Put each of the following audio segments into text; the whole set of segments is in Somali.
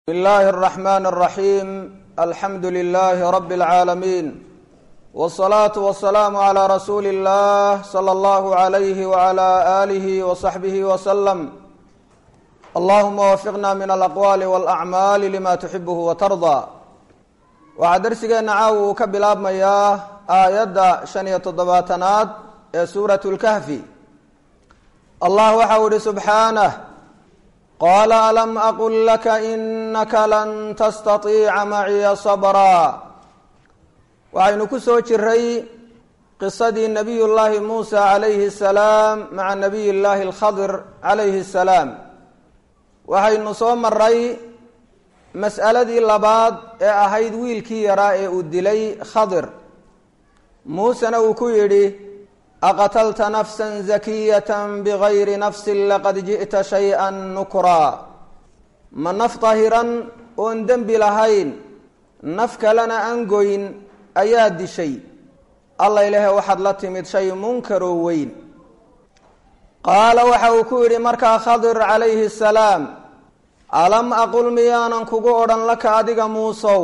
بسم الله الرحمن الرحيم الحمد لله رب العالمين والصلاة والسلام على رسول الله صلى الله عليه وعلى آله وصحبه وسلم اللهم وفقنا من الأقوال والأعمال لما تحبه وترضى waxaa darsigeena caawa uu ka bilaabmayaa aayadda shan iyo toddobaatanaad ee suurat lkahfi allah waxau ihi subxaanah qaala alam aqul laka inaka lan tastatiica maciya sabraa waxaynu ku soo jiray qisadii nabiy llaahi muusa calayhi salaam maca nabiy llaahi alkhadir calayhi salaam waxaynu soo maray mas'aladii labaad ee ahayd wiilkii yaraa ee uu dilay khadir muusena uu ku yidhi aqatalta nafsan zakiyatan bigayri nafsin laqad ji'ta shay-an nukraa ma naf dahiran oon dembi lahayn naf kalena aan goyn ayaa dishay alla ilahe waxaad la timid shay munkaroo weyn qaala waxa uu ku yidhi markaa khadir calayhi salaam alam aqul miyaanan kugu odhan laka adiga muusow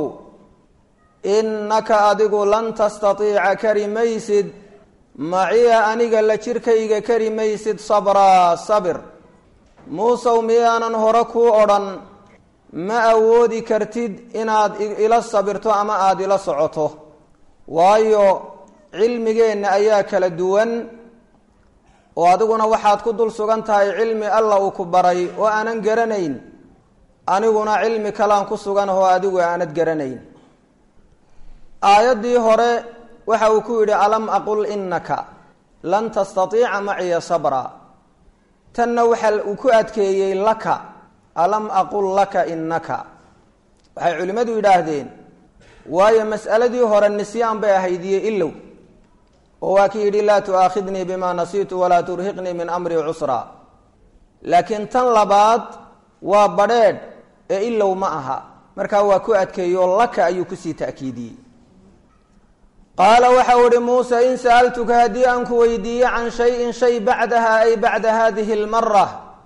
innaka adigu lan tastatiica kari maysid maciya aniga la jirkayga kari maysid sabraa sabir muusow miyaanan hore kuu odhan ma awoodi kartid inaad ila sabirto ama aada ila socoto waayo cilmigeenna ayaa kala duwan oo adiguna waxaad ku dul sugan tahay cilmi alla uu ku baray oo aanan garanayn aniguna cilmi kalaan ku sugan oo adigu aanad garanayn aayaddii hore waxa uu ku yidhi alam aqul innaka lan tastatiica maciya sabra tanna waxa uu ku adkeeyey laka alam aqul laka innaka waxay culimmadu yidhaahdeen waayo mas'aladii hore nisyaan bay ahayd iyo ilow oo waa ki yidhi laa tu'aakhidnii bima nasiitu walaa turhiqnii min amri cusra laakiin tan labaad waa badrheedh ee ilow ma aha markaa waa ku adkeeyo laka ayuu kusii ta'kiidiyey qaala waxau ihi muuse in sa'altuka haddii aan ku weydiiye can shayin shay bacdaha ay bacda hadihi lmara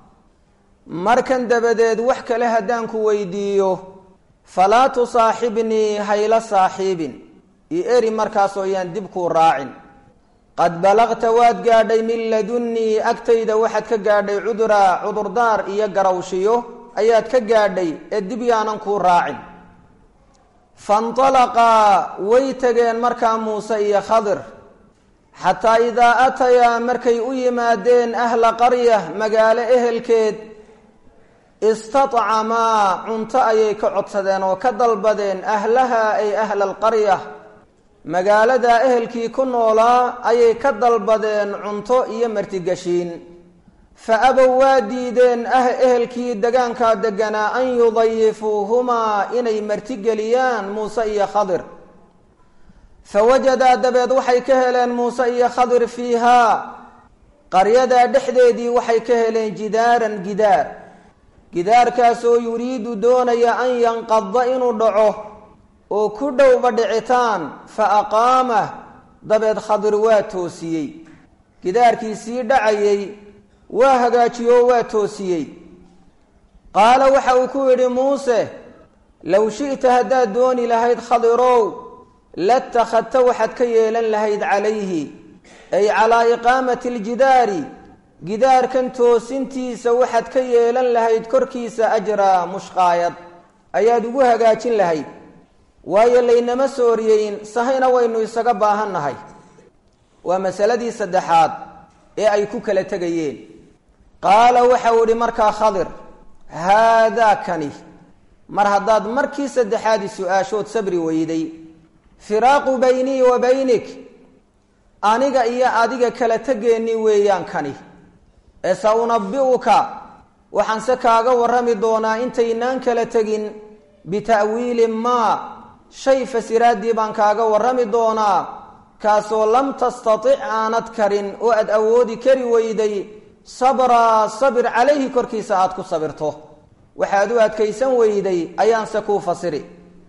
markan dabadeed wax kale haddaan ku weydiiyo falaa tusaaxibnii hayla saaxiibin io eri markaasoo yaan dib kuu raacin qad balaqta waad gaadhay min ladunnii agtayda waxaad ka gaadhay cuduraa cudurdaar iyo garawshiyo ayaad ka gaadhay ee dib yaanan kuu raacin faintalaqaa way tageen markaa muuse iyo khadir xataa idaa atayaa markay u yimaadeen ahla qarya magaalo ehelkeed istadcamaa cunto ayay ka codsadeen oo ka dalbadeen ahlaha ay ahla alqarya magaaladaa ehelkii ku noolaa ayay ka dalbadeen cunto iyo martigashiin fa abow waa diideen ah ehelkii degaankaa deganaa an yudayifuuhumaa inay martigeliyaan muuse iyo khadir fa wajadaa dabeed waxay ka heleen muuse iyo khadir fiihaa qaryadaa dhexdeedii waxay ka heleen jidaaran gidaar gidaarkaasoo yuriidu doonaya an yanqada inuu dhaco oo ku dhowba dhicitaan fa aqaamah dabeed khadir waa toosiyey gidaarkii sii dhacayay waa hagaajiyoo waa toosiyey qaala waxa uu ku yidhi muuse low shi'ta haddaad dooni lahayd khadirow latakhadta waxaad ka yeelan lahayd calayhi ay calaa iqaamati aljidaari gidaarkan toosintiisa waxaad ka yeelan lahayd korkiisa ajraa mushqaayad ayaad ugu hagaajin lahayd waayo laynama sooriyeyn sahayna waynu isaga baahannahay waa masaladii saddexaad ee ay ku kala tegayeen qaala waxau idhi markaa khadir haadaa kani mar haddaad markii saddexaadi su-aashood sabri weyday firaaqu baynii wa baynik aniga iyo adiga kala tegeennii weeyaan kani ee sa unabi'uka waxaanse kaaga warrami doonaa intaynaan kala tegin bita'wiili maa shay fasiraaddii baan kaaga warrami doonaa kaasoo lam tastatic aanad karin oo aad awoodi kari weyday sabraa sabir calayhi korkiisa aada ku sabirto waxaad u adkaysan weyday ayaanse kuu fasiri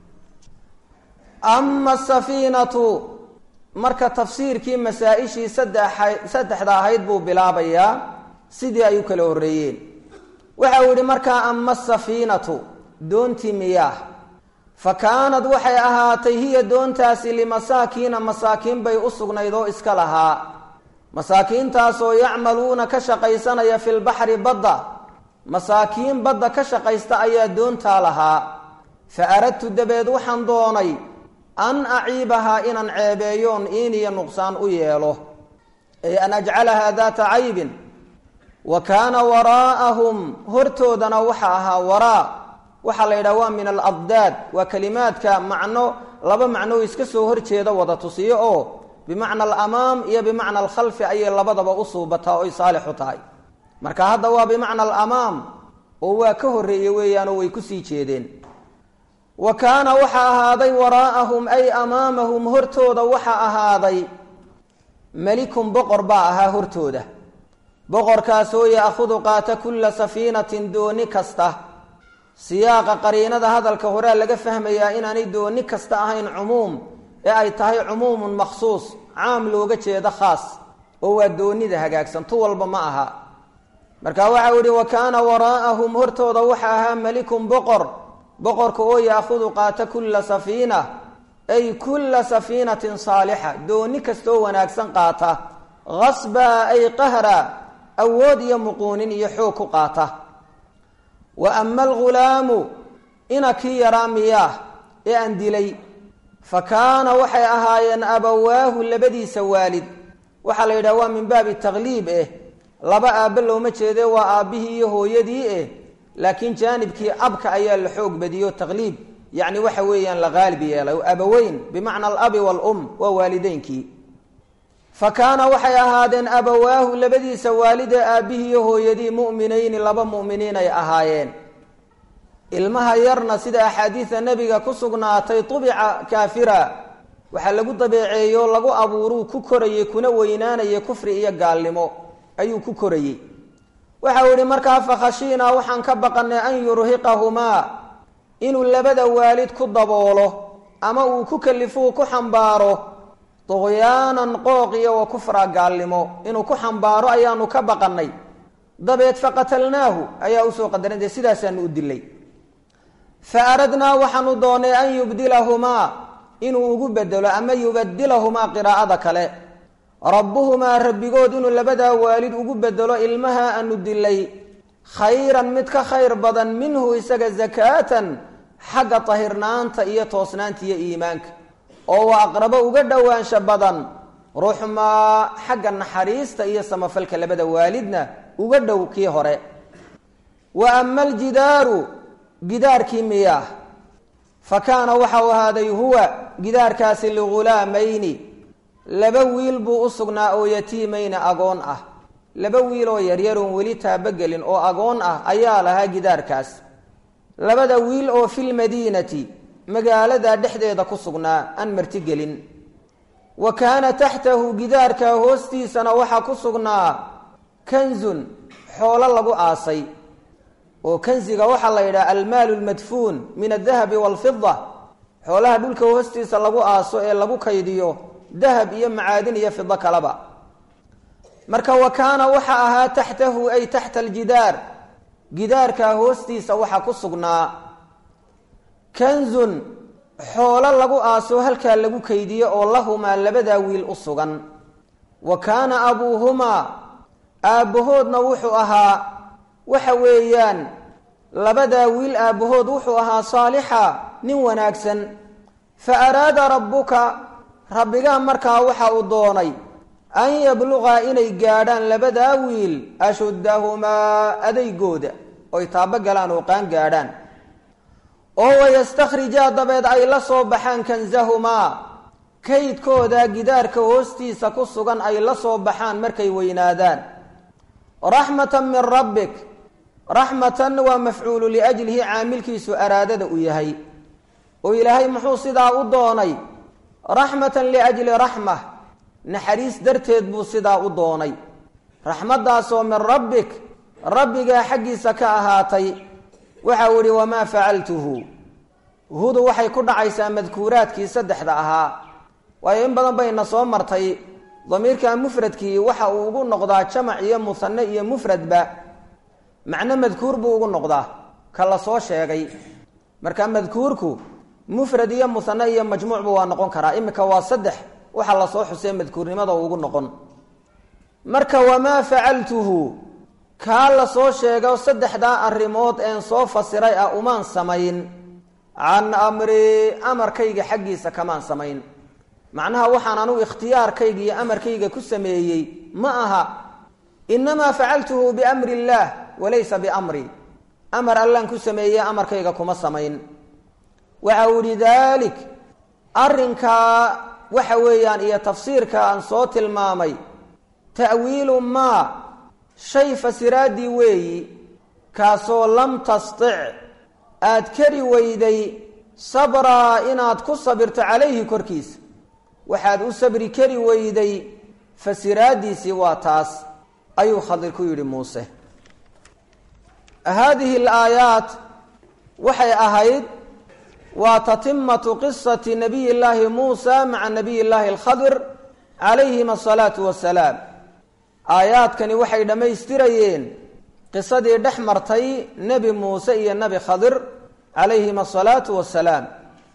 ama asafiinatu marka tafsiirkii masaa-ishii saddexa saddexda ahayd buu bilaabayaa sidii ay u kala horreeyeen waxa uu yihi markaa ama asafiinatu doontii miyaah fa kaanad waxay ahaatay hiya doontaasi limasaakiina masaakiin bay u sugnayd oo iska lahaa masaakiintaasoo yacmaluuna ka shaqaysanaya fi lbaxri badda masaakiin badda ka shaqaysta ayaa doontaa lahaa fa aradtu dabeed waxaan doonay an aciibahaa inaan ceebeeyoon iiniyo nuqsaan u yeelo ay an ajcalahaa daata caybin wa kaana waraa'ahum hortoodana waxa ahaa waraa waxaa la yidhaha waa min alabdaad waa kelimaadka macno laba macno o iska soo horjeeda wada tusiyo oo bimacna alamaam iyo bimacna alkhalfi ayay labadaba u suubataa oy saalixu tahay marka hadda waa bimacna alamaam oo waa ka horreeye weeyaanoo way kusii jeedeen wa kaana waxaa ahaaday waraa'ahum ay amaamahum hortooda waxa ahaaday melikun boqor baa ahaa hortooda boqorkaasoo ya'khudu qaata kulla safiinatin dooni kasta siyaaqa qariinada hadalka horea laga fahmayaa inaanay dooni kasta ahayn cumuum ee ay tahay cumuumun makhsuus caam looga jeedo khaas oo waa doonida hagaagsan tu walba ma aha marka waxau yihi wa kaana waraa'ahum hortooda waxa ahaa melikun boqor boqorka oo ya'khudu qaata kulla safiina ay kulla safiinatin saalixa dooni kastoo wanaagsan qaata hasba ay qahra awood iyo muquunin iyo xoog ku qaata wa ama algulaamu ina kii yaraa miyaah ee aan dilay fa kaana waxay ahaayeen abawaahu labadiisa waalid waxaa la yidhaha waa min baabi takliib eh laba aabbe looma jeede waa aabbihii iyo hooyadii eh laakiin jaanibkii abka ayaa la xoog badiyo takliib yacni waxa weeyaan la qaalib yeelay abaweyn bimacna alabi waalum waa waalideynkii fa kaana waxay ahaadeen abawaahu labadiisa waalidee aabbihii iyo hooyadii mu'minayni laba mu'miniin ay ahaayeen ilmaha yarna sida axaadiida nebiga ku sugnaatay tubica kaafira waxaa lagu dabeeceeyo lagu abuuruu ku korayey kuna weynaanayay kufri iyo gaalnimo ayuu ku korayey waxau yihi markaa fakhashiinaa waxaan ka baqanay an yurhiqahumaa inuu labada waalid ku daboolo ama uu ku kalifuu ku xambaaro duqyaanan qooq iyo wa kufra gaalnimo inuu ku xambaaro ayaanu ka baqanay dabeed faqatalnaahu ayaa usoo qadaran dee sidaasaanu u dilay fa aradnaa waxaanu doonay an yubdilahumaa inuu ugu bedelo ama yubadilahumaa qiraa'ada kale rabbuhumaa rabbigood inuu labadaa waalid ugu bedelo ilmaha aanu dilay khayran mid ka khayr badan minhu isaga zakaatan xagga tahirnaanta iyo toosnaanta iyo iimaanka oo waa aqrabo uga dhowaansha badan ruuxmaa xagga naxariista iyo samafalka labada waalidna uga dhow kii hore wa ama aljidaaru gidaarkii miyaah fa kaana waxau ahaaday huwa gidaarkaasi ligulaamayni laba wiil buu u sugnaa oo yatiimayna agoon ah laba wiil oo yaryaroon weli taabogelin oo agoon ah ayaa lahaa gidaarkaas labada wiil oo filmadiinati magaalada dhexdeeda ku sugnaa aan martigelin wa kaana taxtahu gidaarka hoostiisana waxaa ku sugnaa kanzun xoolo lagu aasay oo kanziga waxaa la yidhaha almaalu lmadfuun min adahabi waalfida xoolaha dhulka hoostiisa lagu aaso ee lagu kaydiyo dahab iyo macaadin iyo fido kaleba marka wa kaana waxa ahaa taxtahu ay taxta aljidaar gidaarka hoostiisa waxaa ku sugnaa kanzun xoolo lagu aaso halkaa lagu kaydiyo oo lahumaa labadaa wiil u sugan wa kaana abuuhumaa aabbahoodna wuxuu ahaa waxa weeyaan labadaa wiil aabbahood wuxuu ahaa saalixa nin wanaagsan fa araada rabbuka rabbigaa markaa waxa uu doonay an yabluqaa inay gaadhaan labadaa wiil ashuddahumaa adaygooda oy taabo galaan oo qaan gaadhaan oo wayastakhrijaa dabeed ay la soo baxaan kansahumaa kaydkooda gidaarka hoostiisa ku sugan ay la soo baxaan markay weynaadaan raxmatan min rabbik raxmatan waa mafcuulu liajlihi caamilkiisu araadada u yahay oo ilaahay muxuu sidaa u doonay raxmatan liajli raxma naxariis darteed buu sidaa u doonay raxmaddaasoo min rabbik rabbigaa xaggiisa ka ahaatay waxau idhi wamaa facaltuhu hudu waxay ku dhacaysaa madkuuraadkii saddexda ahaa waayo in badan bayna soo martay damiirka mufradkii waxa uu ugu noqdaa jamac iyo musanne iyo mufradba macno madkuur buu ugu noqdaa ka la soo sheegay marka madkuurku mufrad iyo musane iyo majmuucba waa noqon karaa imika waa saddex waxa lasoo xusee madkuurnimada ugu noqon marka wamaa facaltuhu kaa lasoo sheego saddexdaa arrimood een soo fasiray ah umaan samayn can amri amarkayga xaggiisa kamaan samayn macnaha waxaan anugu ikhtiyaarkayga iyo amarkayga ku sameeyey ma aha inamaa facaltuhu biamri illaah walaysa biamri amar allaan ku sameeye amarkayga kuma samayn waxa uu yihi dalik arrinkaa waxa weeyaan iyo tafsiirka aan soo tilmaamay ta'wiilu maa shay fasiraaddii weeyi kaasoo lam tastic aad kari weyday sabraa inaad ku sabirto calayhi korkiisa waxaad u sabri kari weyday fasiraaddiisii waa taas ayuu khadir ku yidhi muuse haadihi alaayaat waxay ahayd waa tatimatu qisati nabiy llaahi muusa maca nabiy llaahi alkhadir calayhima asalaatu wasalaam aayaadkani waxay dhammaystirayeen qisadii dhex martay nebi muuse iyo nebi khadir calayhima asalaatu wasalaam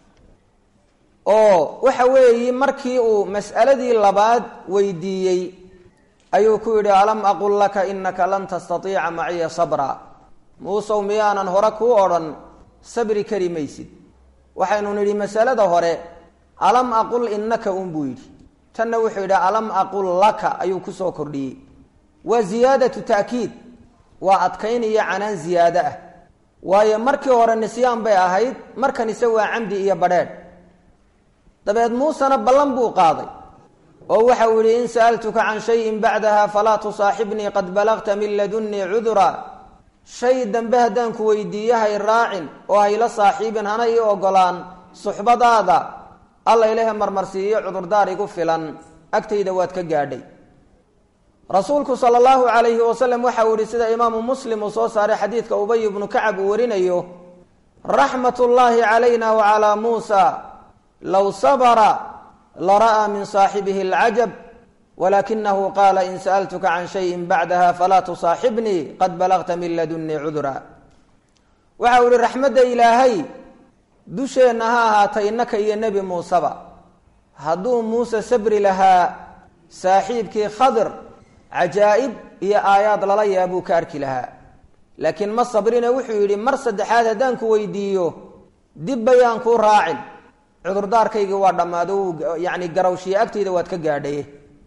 oo waxa weeyi markii uu mas'aladii labaad weydiiyey ayuu ku yidhi alam aqul laka inaka lan tastatiica maciya sabra muusow miyaanan hore kuu odhan sabri kari maysid waxaynu nidhi masalada hore alam aqul innaka un buu yidhi tanna wuxuu yidhi alam aqul laka ayuu kusoo kordhiyey waa ziyaadatu ta'kiid waa adkayn iyo canaan ziyaado ah waayo markii hore nisyaan bay ahayd markanise waa camdi iyo badheedh dabeed muusena ballan buu qaaday oo waxau yihi in sa'altuka can shayin bacdaha falaa tusaaxibnii qad balagta min ladunnii cudura shay dambe haddaan ku weydiiye hay raacin oo hayla saaxiibin hana ii ogolaan suxbadaada alla ilahe marmarsiiyo cudurdaar igu filan agtayda waad ka gaadhay rasuulku sala allahu calayhi wasalam waxa uu yihi sida imaamu muslim uu soo saaray xadiidka ubay ibnu kacab uu warinayo raxmat ullaahi calayna wa calaa muusa low sabra lara'aa min saaxibihi alcajab walakinahu qaala in sa'altuka can shayin bacdaha falaa tusaaxibnii qad balagta min ladunnii cudura waxa uu yihi raxmadda ilaahay dusheenna ha ahaatay innaka iyo nebi muuseba hadduu muuse sabri lahaa saaxiibkii khadir cajaa'ib iyo aayaad lala yaabuu ka arki lahaa laakiin ma sabrine wuxuu yidhi mar saddexaad haddaan ku weydiiyo dib bayaan kuu raacin cudurdaarkaygii waa dhammaado yacni garawshiye agtayda waad ka gaadhaye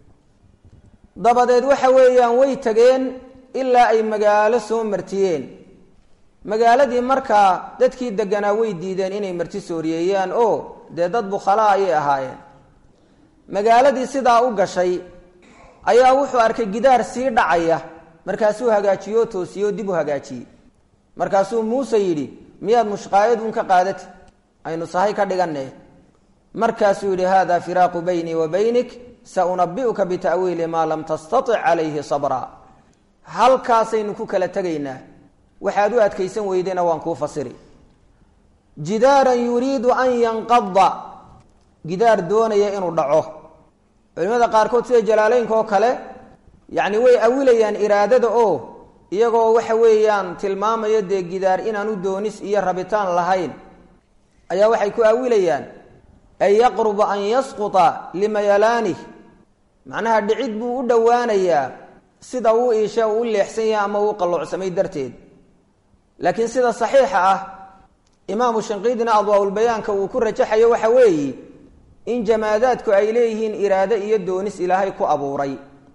dabadeed waxa weeyaan way tageen ilaa ay magaalo soo martiyeen magaaladii markaa dadkii deganaa way diideen inay marti sooriyeeyaan oo dee dad bukhala ayay ahaayeen magaaladii sidaa u gashay ayaa wuxuu arkay gidaar sii dhacaya markaasuu hagaajiyo toosiyo dib u hagaajiyey markaasuu muuse yidhi miyaad mushqaayadun ka qaadati aynu sahay ka dhiganne markaasuu yidhi hada firaaqu baynii wa baynik saunabi'uka bita'wiili maa lam tastatic calayhi sabra halkaasaynu ku kala tegaynaa waxaad u adkaysan weydena waan kuu fasiri jidaaran yuriidu an yanqada gidaar doonaya inuu dhaco culimada qaarkood sida jalaaleynka oo kale yacni way awilayaan iraadada oo iyagoo waxa weeyaan tilmaamaya dee gidaar inaanu doonis iyo rabitaan lahayn ayaa waxay ku awilayaan an yaqruba an yasquta limayalaanih macnaha dhicid buu u dhowaanayaa sida uu iisha u leexsan yahay ama uu qalloocsamay darteed laakiin sida saxiixa ah imaamu shanqiidina adwaaulbayaanka uu ku rajaxayo waxa weeye in jamaadaadku ay leeyihiin iraado iyo doonis ilaahay ku abuuray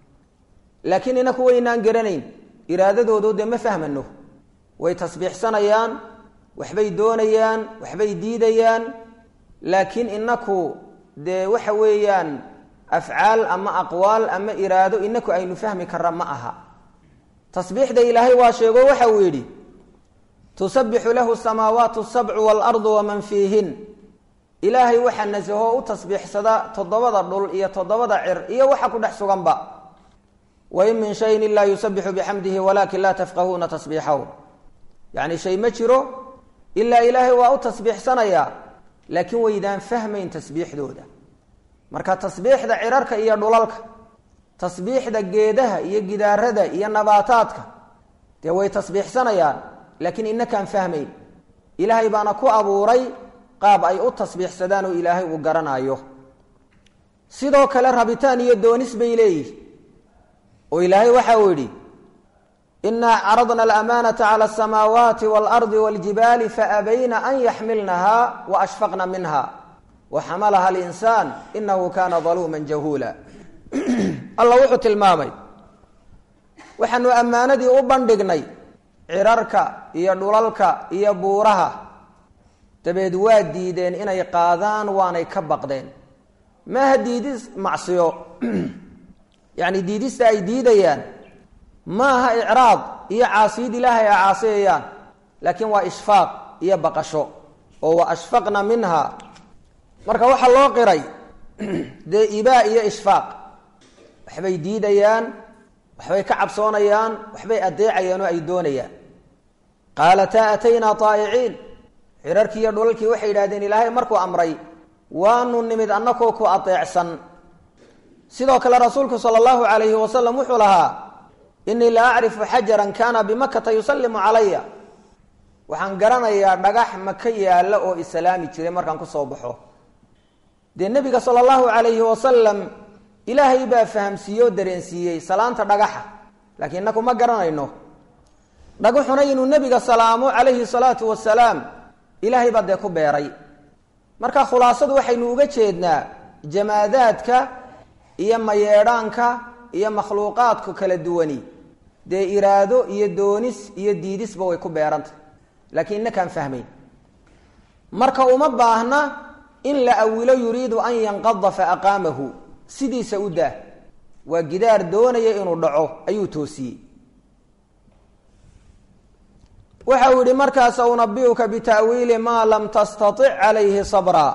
laakiin inaku waynaan garanayn iraadadoodu dee ma fahmano way tasbiixsanayaan waxbay doonayaan waxbay diidayaan laakiin inaku dee waxa weeyaan afcaal ama aqwaal ama iraado inaku aynu fahmi karra ma aha tasbiixda ilaahay waa sheego waxa uu yidhi tusabixu lahu samaawaatu sabcu waalardu waman fiihin ilaahay waxaa nasaho u tasbiixsada toddobada dhul iyo toddobada cir iyo waxa ku dhex suganba wain min shayin ilaa yusabixu bixamdihi walaakin laa tafqahuuna tasbiixahu yacni shay ma jiro ilaa ilaahay waa u tasbiixsanayaa laakiin waydaan fahmayn tasbiixdooda marka tasbiixda cirarka iyo dhulalka tasbiixda geedaha iyo gidaarada iyo nabaataadka dee way tasbiixsanayaan laakiin inakaan fahmayn ilaahay baana ku abuuray qaab ay u tasbiixsadaan oo ilaahay uu garanayo sidoo kale rabitaan iyo doonis bay leeyihi oo ilaahay waxa uu yidhi inaa caradna alamaanata cala asamaawaati waalardi waljibaali faabayna an yaxmilnaha wa ashfaqna minha wa xamalaha alinsaan inahu kana daluuman jahuula alla wuxuu tilmaamay waxaanu ammaanadii u bandhignay cirarka iyo dhulalka iyo buuraha dabeed waa diideen inay qaadaan waanay ka baqdeen maaha diidis macsiyo yacni diidista ay diidayaan maaha icraad iyo caasiyid ilaahay ay caasiyayaan laakiin waa ishfaaq iyo baqasho oo wa ashfaqna minha marka waxaa loo qiray dee ibaa iyo ishfaaq waxbay diidayaan waxbay ka cabsoonayaan waxbay adeecayaan oo ay doonayaan qaalataa ataynaa taa'iciin cirarkii iyo dhulalkii waxay yidhahdeen ilaahay markuu amray waanu nimid annakoo ku adeecsan sidoo kale rasuulku sala allahu calayhi wasalam wuxuu lahaa inii la acrifu xajaran kaana bimakata yusallimu calaya waxaan garanayaa dhagax maka yaalla oo islaami jiray markaan kusoo baxo dee nebiga sala allahu calayhi wasalam ilaahay baa fahamsiiye oo dareensiiyey salaanta dhagaxa laakiin inaku ma garanayno dhagaxuna inuu nebiga salaamo calayhi salaatu wasalaam ilaahay baa dee ku beeray marka khulaasadu waxaynu uga jeednaa jamaadaadka iyo mayeedhaanka iyo makhluuqaadku kala duwani dee iraado iyo doonis iyo diidisba way ku beerantah laakiin inakaan fahmayn marka uma baahna in la awilo yuriidu an yanqada fa aqaamahu sidiisa u daah waa gidaar doonaya inuu dhaco ayuu toosiyey waxa uu yihi markaas unabiuka bita'wiili maa lam tastatic calayhi sabraa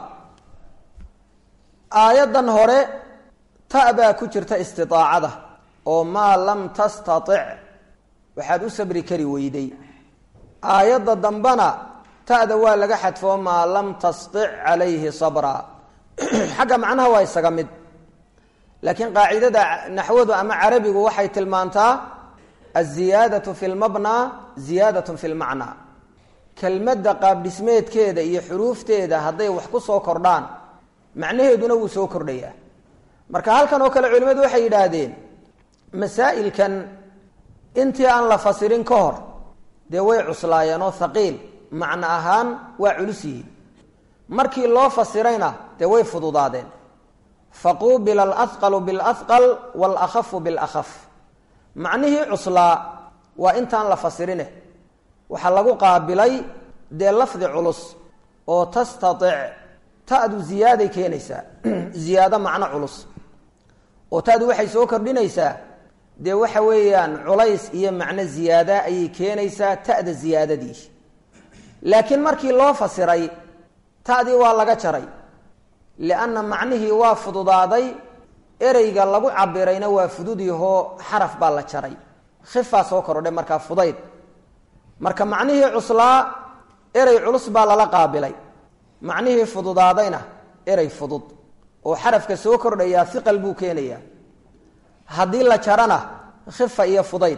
aayaddan hore ta baa ku jirta istiaacada oo maa lam tastatic waxaad u sabri kari weyday aayadda dambena ta'da waa laga xadfoo maa lam tastic calayhi sabraa xagga macnaha waa isaga mid laakiin qaacidada naxwadu ama carabigu waxay tilmaantaa aziyaadatu fi lmabnaa ziyaadatun fi lmacnaa kelmadda qaabdhismeedkeeda iyo xuruufteeda hadday wax ku soo kordhaan macnaheeduna wuu soo kordhayaa marka halkan oo kale culimmadu waxay yidhaahdeen masaa'ilkan intii aan la fasirin ka hor dee way cuslaayeen oo haqiil macno ahaan waa culus yihiin markii loo fasirayna dee way fududaadeen faquubila alahqalu bilahqal waalakhafu bilahaf macnihii cuslaa waa intaan la fasirine waxaa lagu qaabilay dee lafdi culus oo tastatic ta'du ziyaaday keenaysaa ziyaado macno culus oo ta'du waxay soo kordhinaysaa dee waxa weeyaan culays iyo macno ziyaada ayay keenaysaa ta'da ziyaadadii laakiin markii loo fasiray ta'dii waa laga jaray lianna macnihii waa fududaaday ereyga lagu cabirayna waa fududihoo xaraf baa la jaray khifaa soo korodhay markaa fudayd marka macnihii cuslaa erey culus baa lala qaabilay macnihii fududaadayna erey fudud oo xarafka soo kordhayaa hiqal buu keenayaa haddii la jarana khifa iyo fudayd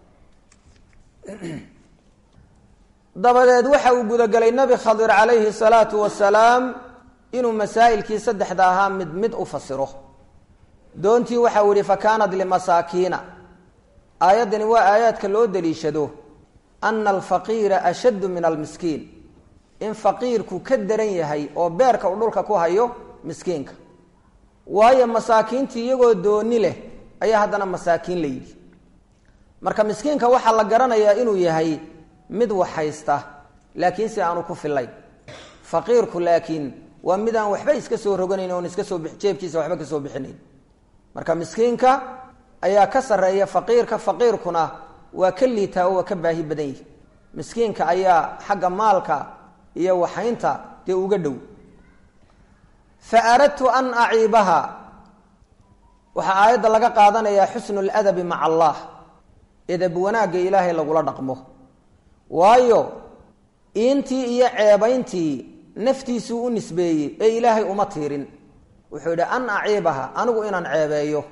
dabadeed waxa uu gudagelay nebi khadir calayhi salaatu wasalaam inuu masaa'ilkii saddexda ahaa mid mid u fasiro doontii waxau yihi fa kaanat limasaakiina aayaddani waa aayaadka loo daliishado ana alfaqiira ashaddu min almiskiin in faqiirku ka daran yahay oo beerka uu dhulka ku hayo miskiinka waayo masaakiintii iyagoo dooni leh ayaa haddana masaakiin la yidhi marka miskiinka waxaa la garanayaa inuu yahay mid wax haysta laakiin si aanu ku fillayn faqiirku laakiin waa mid aan waxba iska soo roganayn oon iska soo jeebkiisa waxba ka soo bixinayn marka miskiinka ayaa ka sarreeya faqiirka faqiirkuna waa ka liitaa oo waa ka baahi badan yihi miskiinka ayaa xagga maalka iyo waxaynta dee uga dhow fa aradtu an aciibaha waxaa aayadda laga qaadanayaa xusnu ladabi maca allah edab wanaagga ilaahay lagula dhaqmo waayo iintii iyo ceebayntii naftiisuu u nisbeeyey ee ilaahay uma tiirin wuxuu yidhi an aciibaha anigu inaan ceebeeyo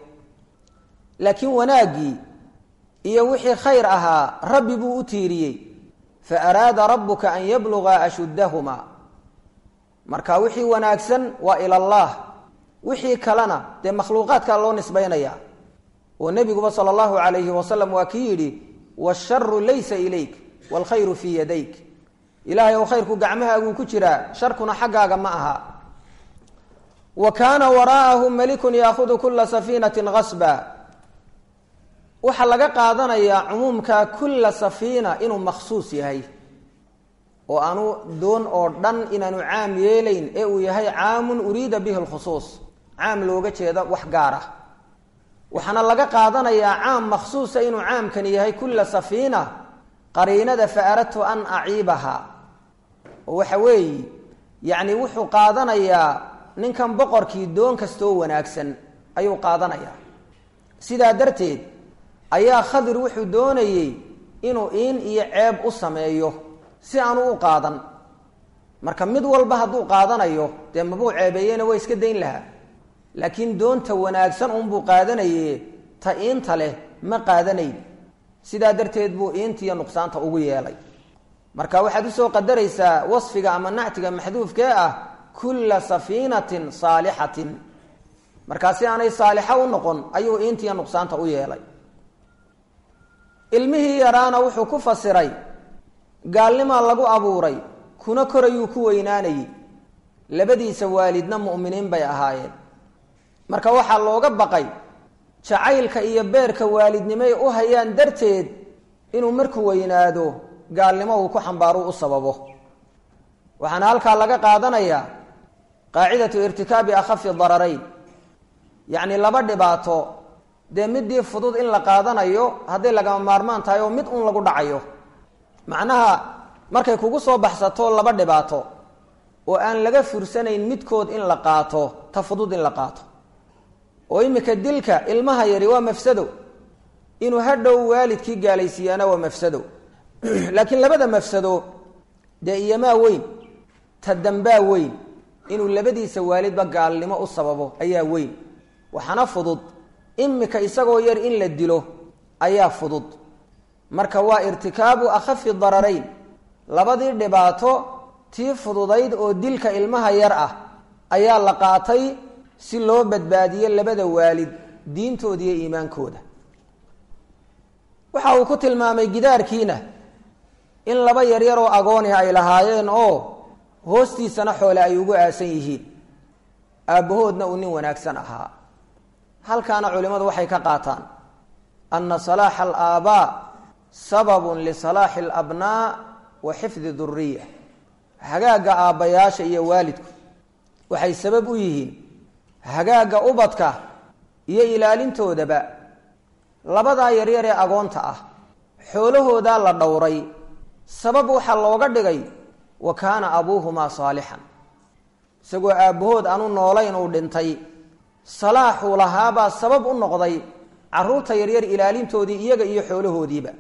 laakiin wanaaggii iyo wixii khayr ahaa rabbi buu u tiiriyey fa araada rabbuka an yabluga ashuddahumaa marka wixii wanaagsan waa ila allah wixii kalena dee makhluuqaadkaa loo nisbaynaya oo nebiguba sala allahu calayhi wasalam waa kii yidhi washaru laysa ilayk waalkhayru fii yadayk ilaahay ow khayrku gacmahaaguu ku jiraa sharkuna xaggaaga ma aha wa kaana waraa'ahum malikun yaahudu kula safiinatin gasba waxaa laga qaadanayaa cumuumka kulla safiina inuu makhsuus yahay oo aanu doon oo dhan inaanu caam yeelayn ee uu yahay caamun uriida bihi lkhusuus caam looga jeeda wax gaar ah waxaana laga qaadanayaa caam makhsuusa inuu caamkani yahay kulla safiina qariinada fa aradtu an aciibaha oo waxa weeye yacni wuxuu qaadanayaa ninkan boqorkii doon kastoo wanaagsan ayuu qaadanayaa sidaa darteed ayaa khadir wuxuu doonayey inuu iin iyo ceeb u sameeyo si aanu u qaadan marka mid walba hadduu qaadanayo dee mabuu ceebeeyena waa iska dayn lahaa laakiin doonta wanaagsan unbuu qaadanaye ta iinta leh ma qaadanayn sidaa darteed buu iintiiyo nuqsaanta ugu yeelay marka waxaad usoo qadaraysaa wasfiga ama nactiga maxduufkee ah kulla safiinatin saalixatin markaa si aanay saalixa u noqon ayuu iintiiyo nuqsaanta u yeelay ilmihii yaraana wuxuu ku fasiray gaalnimaa lagu abuuray kuna korayuu ku weynaanayey labadiisa waalidna mu'miniin bay ahaayeen marka waxaa looga baqay jacaylka iyo beerka waalidnimoy u hayaan darteed inuu markuu weynaado gaalnimo uu ku xambaaru u sababo waxaana halkaa laga qaadanayaa qaacidatu irtikaabi akhafi dararayn yacni laba dhibaato dee midii fudud in la qaadanayo hadday lagama maarmaan tahay oo mid un lagu dhacayo macnaha markay kugu soo baxsato laba dhibaato oo aan laga fursanayn midkood in la qaato ta fudud in la qaato oo imika dilka ilmaha yari waa mafsado inuu hadhow waalidkii gaalaysiiyaana waa mafsado laakiin labada mafsado dee iyomaa weyn ta dambaa weyn inuu labadiisa waalidba gaalnimo u sababo ayaa weyn waxaana fudud imika isagoo yar in la dilo ayaa fudud marka waa irtikaabu akhafi dararayn labadii dhibaato tii fududayd oo dilka ilmaha yar ah ayaa la qaatay si loo badbaadiyo labada waalid diintooda iyo iimaankooda waxa uu ku tilmaamay gidaarkiina in laba yaryar oo agooni ay lahaayeen oo hoostiisana xoole ay ugu aasan yihiin aabbahoodna uu nin wanaagsan ahaa halkaana culimmadu waxay ka qaataan ana salaaxa alaabaa sababun lisalaaxi alabnaa wa xifdi duriya hagaagga aabbayaasha iyo waalidku waxay sabab u yihiin hagaagga ubadka iyo ilaalintoodaba labadaa yaryar ee agoonta ah xoolahoodaa la dhowray sabab waxaa looga dhigay wa kaana abuuhumaa saalixan isagoo aabbahood aanu noolayn uu dhintay salaaxuu lahaabaa sabab u noqday caruurta yaryar ilaalintoodii iyaga iyo xoolahoodiiba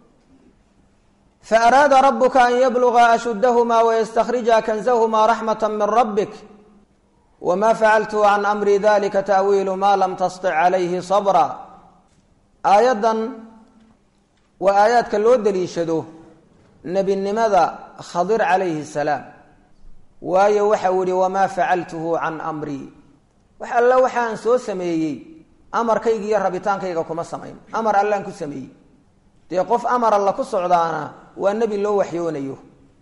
fa araada rabuka an yabluga ashuddahumaa wayastakhrija kanzahumaa raxmata min rabbik wma facaltu can amri dalika taawiilu ma lam tastic calayhi sabra aayaddan waa aayaadka loo daliishado nebinimada khadir calayhi salaam waayo waxau yihi wamaa facaltuhu can amrii wax alla waxaan soo sameeyey amarkayga iyo rabitaankayga kuma samayn amar allaan ku sameeyey dee qof amar alla ku socdaana waa nebi loo waxyoonayo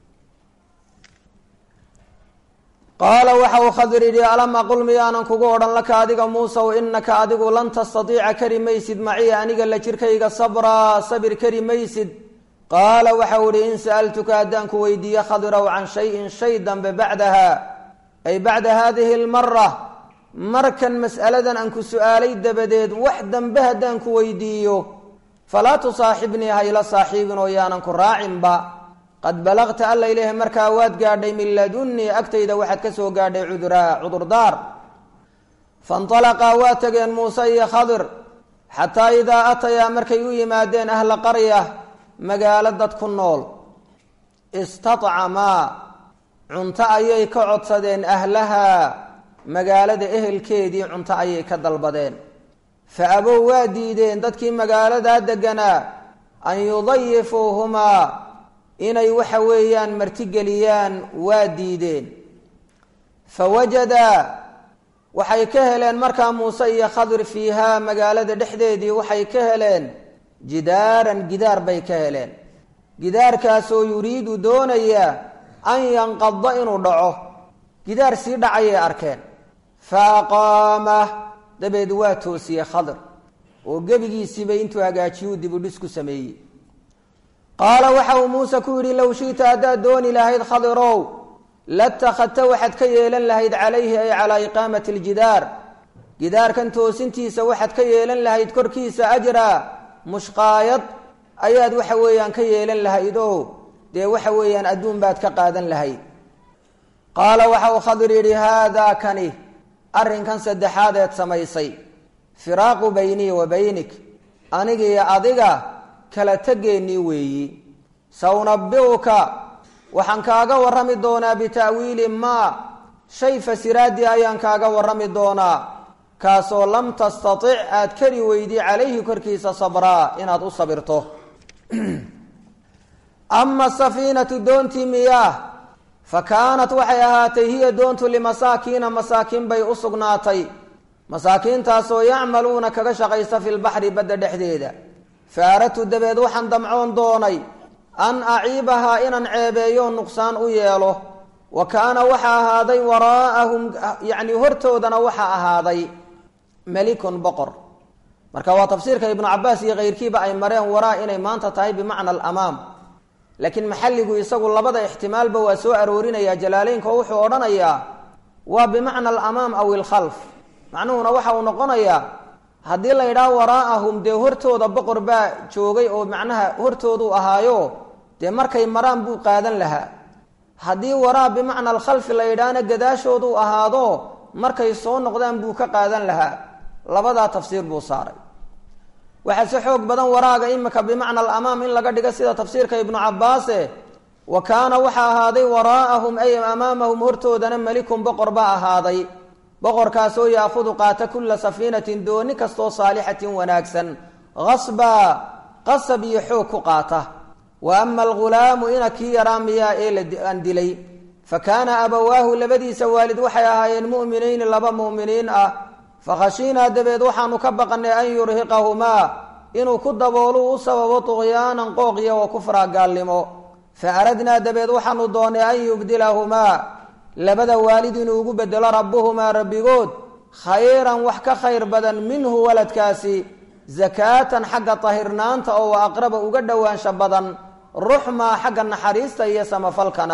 qaala waxa uu khadir yidhi alam aqul miyaanan kugu odhan laka adiga muusaw inaka adigu lan tastatiica kari maysid maciya aniga la jirkayga sabraa sabir kari maysid qaala waxau ihi in sa'altuka haddaan ku weydiiye khadirow can shayin shay dambe bacdaha ay bacda haadihi lmara markan mas'aladan aan ku su'aalay dabadeed wax dambe haddaan ku weydiiyo falaa tusaaxibnii hayla saaxiibin oo yaanan ku raacinba qad balagta alla ilaahi markaa waad gaadhay min ladunnii agtayda waxaad ka soo gaadhay cuduraa cudurdaar fainطalaqaa waa tageen muuse iyo khadir xataa idaa atayaa markay u yimaadeen ahla qarya magaalo dad ku nool istaطcamaa cunto ayay ka codsadeen ahlahaa magaalada ehelkeedii cunto ayay ka dalbadeen fa abow waa diideen dadkii magaaladaa deganaa an yudayifuuhumaa inay waxa weeyaan martigeliyaan waa diideen fawajadaa waxay ka heleen markaa muuse iyo khadir fiihaa magaalada dhexdeedii waxay ka heleen jidaaran gidaar bay ka heleen gidaarkaasoo yuriidu doonaya an yanqada inuu dhaco gidaar sii dhacayay arkeen fa aqaamah dabeed waa toosiyey khadir oo gebigiisiiba intuu hagaajiyuu dibudhis ku sameeyey qaala waxa uu muuse ku yidhi low shi'ta haddaad dooni lahayd khadirow latakhadta waxaad ka yeelan lahayd calayhi ay calaa iqaamati aljidaar gidaarkan toosintiisa waxaad ka yeelan lahayd korkiisa ajraa mushqaayad ayaad waxa weeyaan ka yeelan lahayd oo dee waxa weeyaan adduun baad ka qaadan lahayd qaala waxa uu khadir yidhi haadaa kani arrinkan saddexaad eed samaysay firaaqu baynii wa baynik anigiiyo adiga kala tegeennii weeyi saunabbi'uka waxaan kaaga warrami doonaa bita'wiili maa shay fasiraadii ayaan kaaga warrami doonaa kaasoo lam tastatic aad kari weydi calayhi korkiisa sabraa inaad u sabirto ama safiinatu doontii miyaah fa kaanat waxay ahaatay hiya doontu limasaakiina masaakiin bay u sugnaatay masaakiintaasoo yacmaluuna kaga shaqaysta fi lbaxri badda dhexdeeda fa aradtu dabeed waxaan damcoon doonay an aciibahaa inaan ceebeeyo nuqsaan u yeelo wa kaana waxa ahaaday waraa'ahum yacni hortoodana waxa ahaaday melikun boqor marka waa tafsiirka ibnu cabaas iyo keyrkiiba ay mareen waraa inay maanta tahay bimacna alamaam laakiin maxalligu isagu labada ixtimaalba waa soo aroorinaya jalaaleynka oo wuxuu odhanayaa waa bimacna alamaam aw ilkhalf macnuhuna waxa uu noqonayaa haddii la yidhaah waraa'ahum dee hortooda boqor baa joogay oo macnaha hortooduu ahaayo dee markay maraan buu qaadan lahaa haddii waraa bimacna alkhalfi la yidhaahna gadaashooduu ahaado markay soo noqdaan buu ka qaadan lahaa labadaa tafsiir buu saaray waxaa si xoog badan waraaga imika bimacna alamaam in laga dhigo sida tafsiirka ibnu cabaase wa kaana waxa ahaaday waraa'ahum ay amaamahum hortoodana melikun boqor baa ahaaday boqorkaasoo yaakudu qaata kulla safiinatin dooni kastoo saalixatin wanaagsan qasbaa qasab iyo xoog ku qaata wa ama algulaamu ina kii yaraa miyaa ee aan dilay fa kaana abawaahu labadiisa waalid waxay ahaayeen mu'minayni laba mu'miniin ah fakhashiinaa dabeed waxaanu ka baqanay an yurhiqahumaa inuu ku daboolu u sababo tuqyaanan qooqiya wa kufraa gaalnimo fa aradnaa dabeed waxaanu doonay an yubdilahumaa labada waalid inuu ugu bedelo rabbuhumaa rabbigood khayran wax ka khayr badan minhu waladkaasi zakaatan xagga tahirnaanta oo wa aqraba uga dhowaansha badan ruxmaa xagga naxariista iyo samafalkana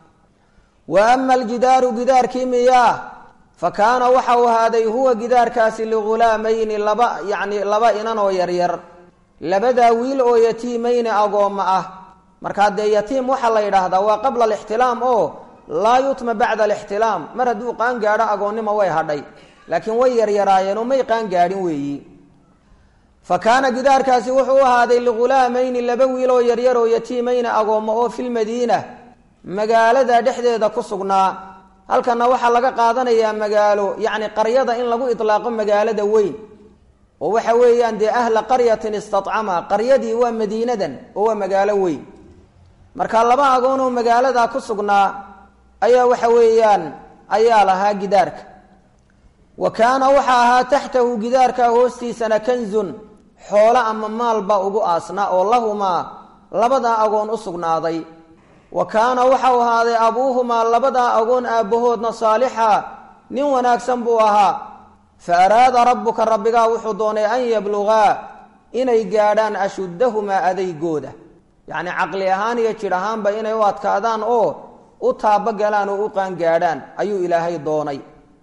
wa ama aljidaaru gidaarkii miyaa fa kaana waxa uu ahaaday huwa gidaarkaasi ligulaamayni laba yacni laba inan oo yaryar labadaa wiil oo yatiimayni agoomma ah markaa dee yatiim waxaa la yidhaahdaa waa qabla alixtilaam oo laa yutma bacda alixtilaam mar hadduu qaan gaadho agoonnimo way hadhay laakiin way yaryaraayeen oo may qaan gaadhin weeyi fa kaana gidaarkaasi wuxuu u ahaaday ligulaamayni laba wiil oo yaryar oo yatiimayni agoommo oo filmadiina magaalada dhexdeeda ku sugnaa halkana waxaa laga qaadanayaa magaalo yacni qaryada in lagu itlaaqo magaalada weyn oo waxa weeyaan dee ahla qaryatin istacama qaryadii waa madiinadan oo waa magaalo weyn marka laba agoon oo magaalada ku sugnaa ayaa waxa weeyaan ayaa lahaa gidaarka wa kaana waxa ahaa taxtahu gidaarka hoostiisana kanzun xoolo ama maalba ugu aasna oo lahumaa labadaa agoon u sugnaaday wa kaana waxau ahaaday abuuhumaa labadaa agoon aabbahoodna saalixa nin wanaagsan buu ahaa fa araada rabbuka rabbigaa wuxuu doonay an yablugaa inay gaadhaan ashuddahumaa adaygooda yacni caqli ahaan iyo jidh ahaanba inay u adkaadaan oo u taabagalaan oo u qaangaadhaan ayuu ilaahay doonay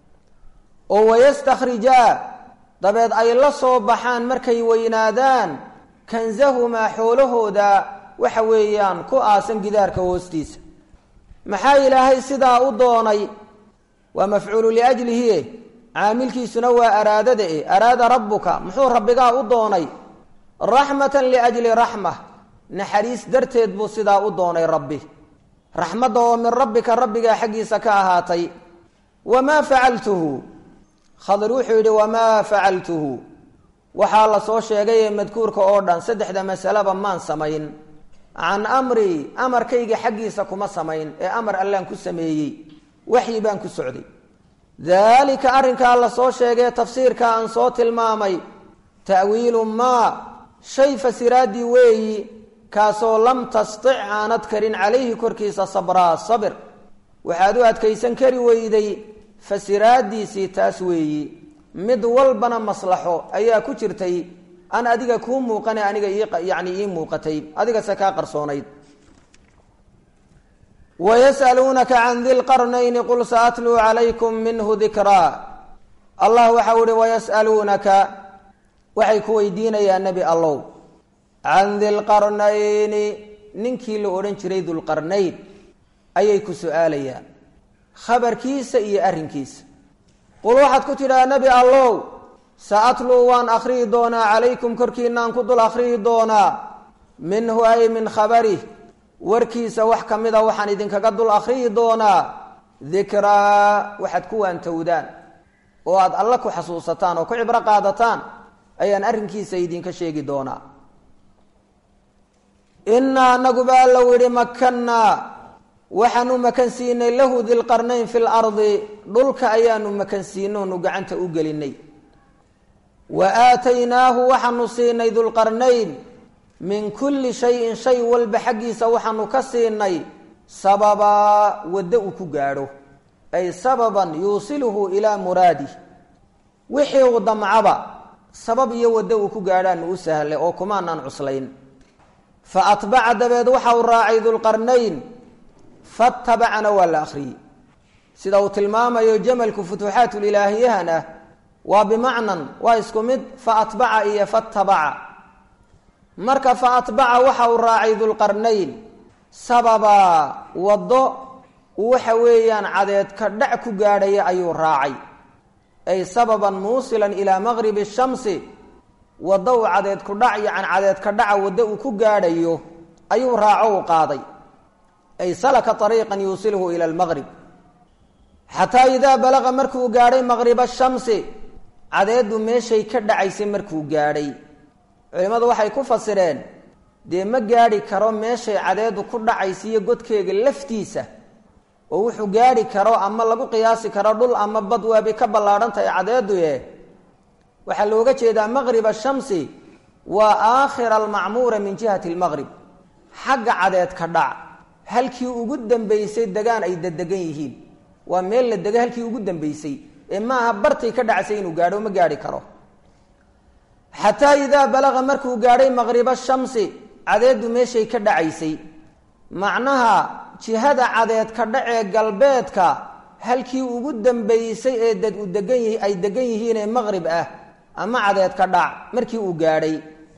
oo wayastakhrijaa dabeed ay la soo baxaan markay weynaadaan kansahumaa xoolahooda waxa weeyaan ku aasan gidaarka hoostiisa maxaa ilaahay sidaa u doonay waa mafcuulu liajlihi caamilkiisuna waa araadada e araada rabbuka muxuu rabbigaa u doonay raxmatan liajli raxma naxariis darteed buu sidaa u doonay rabbi raxmadda oo min rabbika rabbigaa xaggiisa ka ahaatay wamaa facaltuhu khadir wuxuu yidhi wamaa facaltuhu waxaa la soo sheegay ee madkuurka oo dhan saddexda masaleba maan samayn can amrii amarkayga xaggiisa kuma samayn ee amar allaan ku sameeyey waxyi baan ku socday daalika arrinkaa la soo sheegee tafsiirka aan soo tilmaamay ta'wiilu maa shay fasiraaddii weeyi kaasoo lam tastic aanad karin calayhi korkiisa sabraa sabir waxaad u adkaysan kari weyday fasiraaddiisii taas weeyi mid walbana maslaxo ayaa ku jirtay an adiga kuu muuqane aniga yani ii muuqatay adigase kaa qarsoonayd wayas'aluunaka can di lqarnayni qul saatluu calaykum minhu dikraa allah waxau ihi wayas'aluunaka waxay ku weydiinayaan nebi allow can dilqarnayni ninkii la odhan jiray dulqarnayn ayay ku su-aalayaan khabarkiisa iyo arrinkiisa qul waxaad ku tidhaha nebi allow sa-atluu waan akhriyi doonaa calaykum korkiinaan ku dul akhriyi doonaa minhu ay min khabarih warkiisa wax ka mida waxaan idinkaga dul akhriyi doonaa dikraa waxaad ku waantowdaan oo aada alle ku xasuusataan oo ku cibro qaadataan ayaan arrinkiisa idinka sheegi doonaa innaa anaguba alla widhi makannaa waxaanu makan siinay lahu dilqarnayn fi lardi dhulka ayaanu makan siinay oonu gacanta u gelinay wa aataynaahu waxaanu siinay dulqarnayn min kulli shayin shay walba xaggiisa waxaanu ka siinay sababaa waddo uu ku gaadho ay sababan yuusiluhu ilaa muraadih wixii uu damcaba sabab iyo waddo uu ku gaadhaanu u sahlay oo kumaanaan cuslayn fa atbaca dabeed waxa uu raacay dulqarnayn fatabacana waa la akhriyey sida uu tilmaamayo jamalku futuuxaatulilaahiyahana waa bimacnan waa isku mid fa atbaca iyo fatabaca marka fa atbaca waxa uu raacay dulqarnayn sababaa waddo waxa weeyaan cadeedka dhac ku gaadhaya ayuu raacay ay sababan muusilan ilaa maqribi shamsi waddo uu cadeedku dhac yacan cadeedka dhaca waddo uu ku gaadhayo ayuu raaco u qaaday ay salaka ariiqan yuusilhu ila lmaqrib xataa idaa balaqa markuu gaadhay maqriba shamsi cadeeddu meeshay ka dhacaysay markuu gaadhay culimmadu waxay ku fasireen dee ma gaadhi karo meeshay cadeeddu ku dhacaysa iyo godkeega laftiisa oo wuxuu gaadhi karo ama lagu qiyaasi karo dhul ama bad waabay ka ballaadhan tahay cadeeddu e waxaa looga jeedaa maqriba shamsi waa aakhira almacmuura min jihati lmaqrib xagga cadeed ka dhac halkii ugu dambaysay degaan ay dadegan yihiin waa meel la dega halkii ugu dambaysay ee maaha bartay ka dhacsay inuu gaadho ma gaadhi karo xataa idaa balaqa markuu gaadhay maqriba shamsi cadeeddu meeshay ka dhacaysay macnaha jihada cadeed ka dhacee galbeedka halkii ugu dambaysay ee dad u degan yihi ay degan yihiin ee maqrib ah ama cadeed ka dhac markii uu gaadhay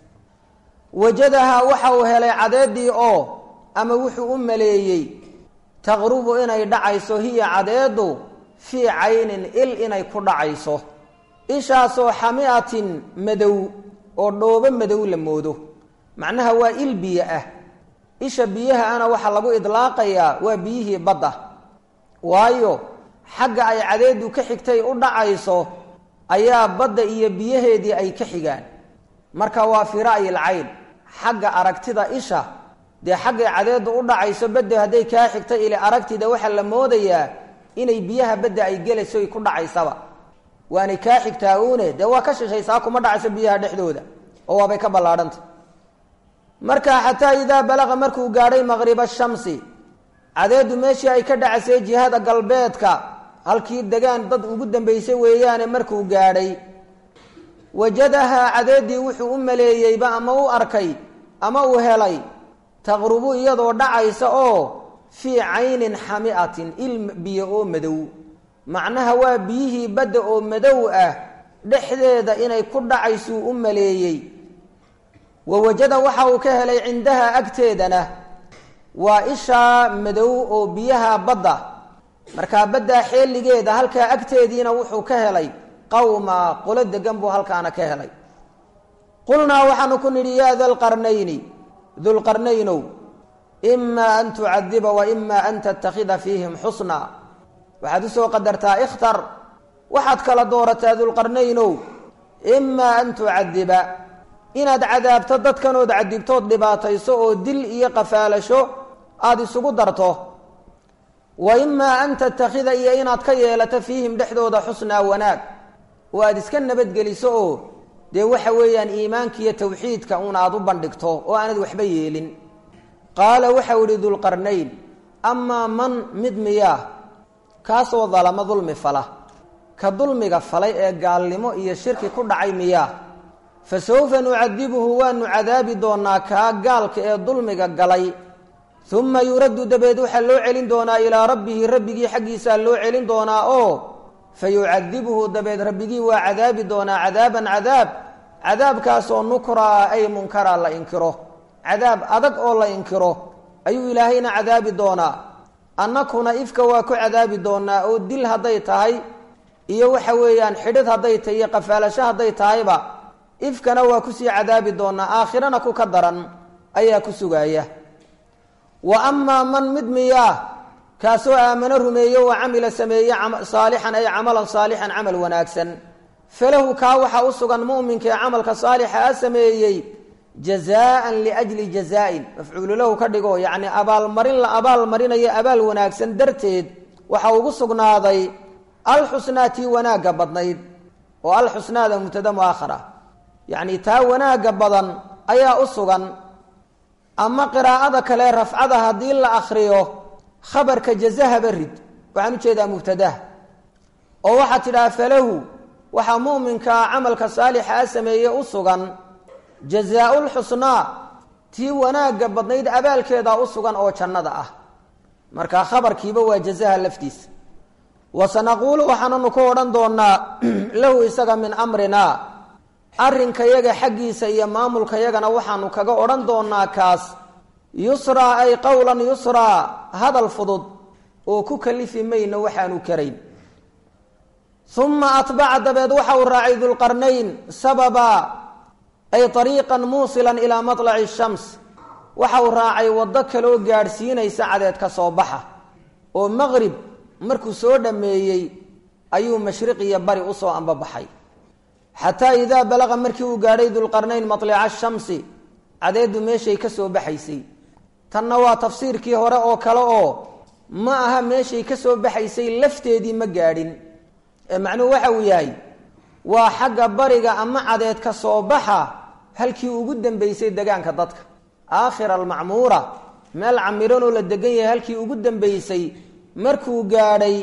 wajadahaa waxa uu helay cadeeddii oo ama wuxuu u maleeyey taqrubu inay dhacayso hiya cadeeddu fii caynin il inay ku dhacayso ishaasoo xamiatin madow oo dhoobo madow la moodo macnaha waa il biyo ah isha biyaha ana waxaa lagu idlaaqayaa waa biyihii badda waayo xagga ay cadeeddu ka xigtay u dhacayso ayaa badda iyo biyaheedii ay ka xigaan marka waa fii ra'yil cayn xagga aragtida isha dee xaggay cadeeddu u dhacayso badda hadday kaa xigta ili aragtida waxaa la moodayaa inay biyaha badda ay gelayso ay ku dhacaysaba waanay kaa xigtaa uune dee waa ka shishaysaa kuma dhacayso biyaha dhexdooda oo waabay ka ballaadhanta marka xataa idaa balaqa markuu gaadhay maqriba shamsi cadeeddu meeshii ay ka dhacaysay jihada galbeedka halkii degaan dad ugu dambaysay weeyaane markuu gaadhay wajadahaa cadeeddii wuxuu u maleeyeyba ama u arkay ama uu helay taqrubu iyadoo dhacaysa oo fii caynin xamiatin il biyo oo madow macnaha waa biyihii badda oo madow ah dhexdeeda inay ku dhacaysuu u maleeyey wa wajada waxa uu ka helay cindaha agteedana waa ishaa madow oo biyaha badda markaa baddaa xeeligeeda halkaa agteediina wuxuu ka helay qawma qolo degan buu halkaana ka helay qulnaa waxaanu ku nidhi yaa dalqarnayni dulqarnaynow imaa an tucadiba wa imaa an tattakhida fiihim xusnaa waxaad usoo qadartaa ikhtar waxaad kala doorataa dulqarnaynow imaa an tucadiba inaad cadaabto dadkanood cadibtood dhibaatayso oo dil iyo qafaalasho aada isugu darto wa imaa an tattakhida iyo inaad ka yeelato fiihim dhexdooda xusnaa wanaag oo aada iska nabadgeliso oo dee waxa weeyaan iimaanka iyo tawxiidka uun aada u bandhigto oo aanad waxba yeelin qaala waxau ihi dulqarnayn amaa man mid miyaa kaasoo dalamo dulmi fala ka dulmiga falay ee gaalnimo iyo shirki ku dhacay miyaa fa sawfa nucadibuhu waanu cadaabi doonaa kaa gaalka ee dulmiga galay uma yuraddu dabeed waxaa loo celin doonaa ilaa rabbihi rabbigii xaggiisaa loo celin doonaa oo fa yucadibuhu dabeed rabbigii waa cadaabi doonaa cadaaban cadaab cadaabkaasoo nukraa ay munkara la inkiro cadaab adag oo la inkiro ayuu ilaahayna cadaabi doonaa annakuna ifka waa ku cadaabi doonaa oo dil hadday tahay iyo waxa weeyaan xidhid hadday tahay iyo qafaalasho hadday tahayba ifkana waa kusii cadaabi doonaa aakhirana ku ka daran ayaa ku sugaaya wa amaa man mid miyaa kaasoo aamano rumeeye wa camila sameeye saalixan ay camalan saalixan camal wanaagsan falahu kaa waxaa u sugan mu'minka ee camalka saalixa a sameeyey jazaan liajli jazaa-in mafcuulu lahu ka dhigo yacni abaalmarin la abaalmarinayo abaal wanaagsan darteed waxaa ugu sugnaaday alxusnaa tii wanaagga badnayd oo alxusnaada mubtada muaakhara yacni taa wanaagga badan ayaa u sugan ama qiraa'ada kale rafcada haddii la akriyo khabarka jazahaba rid waxaan ujeedaa mubtadaha oo waxaad tidhaha falahu waxaa mu'minkaa camalka saalixa a sameeye u sugan jazaa lxusnaa tii wanaagga badnayd abaalkeedaa u sugan oo jannada ah marka khabarkiiba waa jazaha laftiisa wa sanaquulu waxaananu ku odhan doonaa lahu isaga min amrinaa arrinkayaga xaggiisa iyo maamulkayagana waxaanu kaga odhan doonaa kaas yusraa ay qowlan yusraa hadal fudud oo ku kalifi mayno waxaanu karayn uma atbaca dabeed waxa uu raacay dulqarnayn sababa ay ariiqan muusilan ilaa malaci shams waxa uu raacay waddo kaloo gaadhsiinaysa cadeed ka soo baxa oo maqrib markuu soo dhammeeyey ayuu mashriq iyo bari usoo ambabaxay xataa idaa balaqa markii uu gaadhay dulqarnayn matlica shamsi cadeeddu meeshay ka soo baxaysay tanna waa tafsiirkii hore oo kale oo ma aha meeshay ka soo baxaysay lafteedii ma gaadhin ee macnuhu waxa uu yahay waa xagga bariga ama cadeed ka soo baxa halkii ugu dambeysay degaanka dadka aakhira almacmuura meel camiranoo la degan yahay halkii ugu dambeysay markuu gaadhay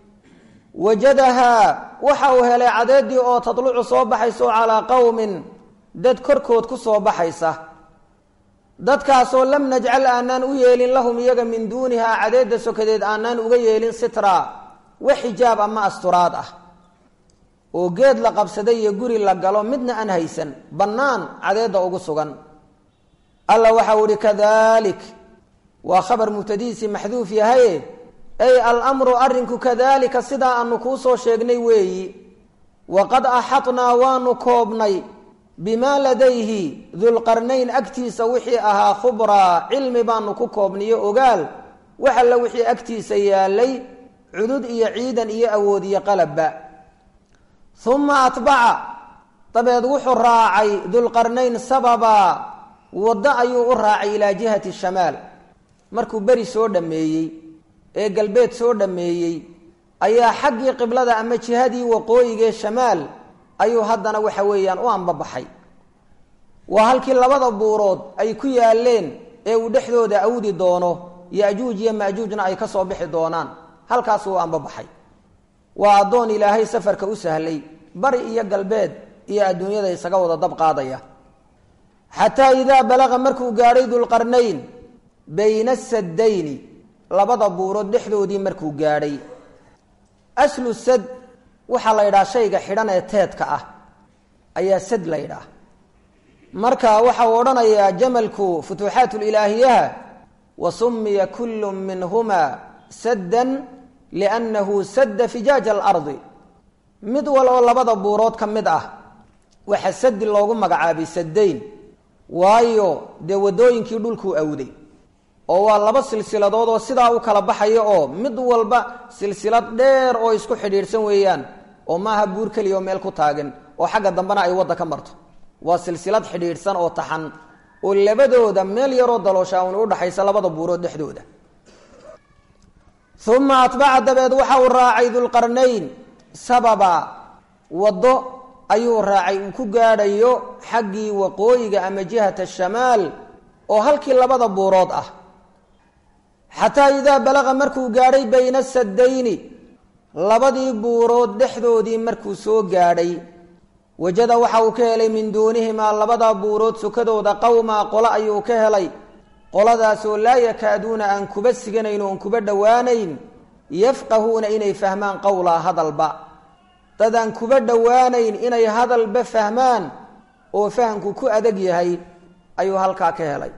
wajadahaa waxa uu helay cadeedii oo tadlucu soo baxayso calaa qowmin dad korkood ku soo baxaysa dadkaasoo lam najcal aanaan u yeelin lahum iyaga min duunihaa cadeedda sokadeed aanaan uga yeelin sitra wax xijaab ama asturaad ah oo geed la qabsaday iyo guri la galo midna aan haysan bannaan cadeedda ugu sugan alla waxau ihi kadalik waa khabar mubtadihiisii maxduuf yahaye ay alamru arrinku kadalika sidaa aanu kuu soo sheegnay weeyi waqad axadnaa waanu koobnay bimaa ladayhi dulqarnayn agtiisa wixii ahaa khubraa cilmi baanu ku koobniyo ogaal wax alla wixii agtiisa yaalay cudud iyo ciidan iyo awood iyo qalabba uma atbaca dabeed wuxuu raacay dulqarnayn sababa waddo ayuu u raacay ilaa jihati shamaal markuu beri soo dhammeeyey ee galbeed soo dhammeeyey ayaa xaggii qiblada ama jihadii waqooyigee shamaal ayuu haddana waxa weeyaan u ambabaxay waa halkii labada buurood ay ku yaaleen ee uu dhexdooda awdi doono yajuuj iyo majuujna ay ka soo bixi doonaan halkaasuu ambabaxay waa addoon ilaahay safarka u sahlay bari iyo galbeed iyo adduunyada isaga wada dab qaadaya xataa idaa balaqa markuu gaadhay dulqarnayn bayna saddayni labada buurood dhexdoodii markuu gaadhay aslu sad waxaa la yidhaha shayga xidhan ee teedka ah ayaa sad la ydhaah marka waxa uu odhanayaa jamalku futuuxaat lilaahiyaha wa sumiya kullu minhuma saddan liannahu sadda fijaaja alardi mid wal oo labada buurood ka mid ah waxa sadi loogu magacaabay saddayn waayo dee waddooyinkii dhulkuu awday oo waa laba silsiladood oo sidaa u kala baxaya oo mid walba silsilad dheer oo isku xidhiidhsan weeyaan oo maaha buur keliya oo meel ku taagan oo xagga dambena ay wadda ka marto waa silsilad xidhiidhsan oo taxan oo labadooda meel yaroo dalooshaa un udhaxaysa labada buurood dhexdooda uma atbaca dabeed waxa uu raacay dulqarnayn sababa waddo ayuu raacay uu ku gaadhayo xaggii waqooyiga ama jihata shamaal oo halkii labada buurood ah xataa idaa balaqa markuu gaadhay bayna saddayni labadii buurood dhexdoodii markuu soo gaadhay wajada waxa uu ka helay min duunihimaa labada buurood sukadooda qowmaa qolo ayuu ka helay qoladaasoo laa yakaaduuna aan kuba siganayn oon kuba dhowaanayn yafqahuuna inay fahmaan qowlaa hadalba dad aan kuba dhowaanayn inay hadalba fahmaan oo fahamku ku adag yahay ayuu halkaa ka helay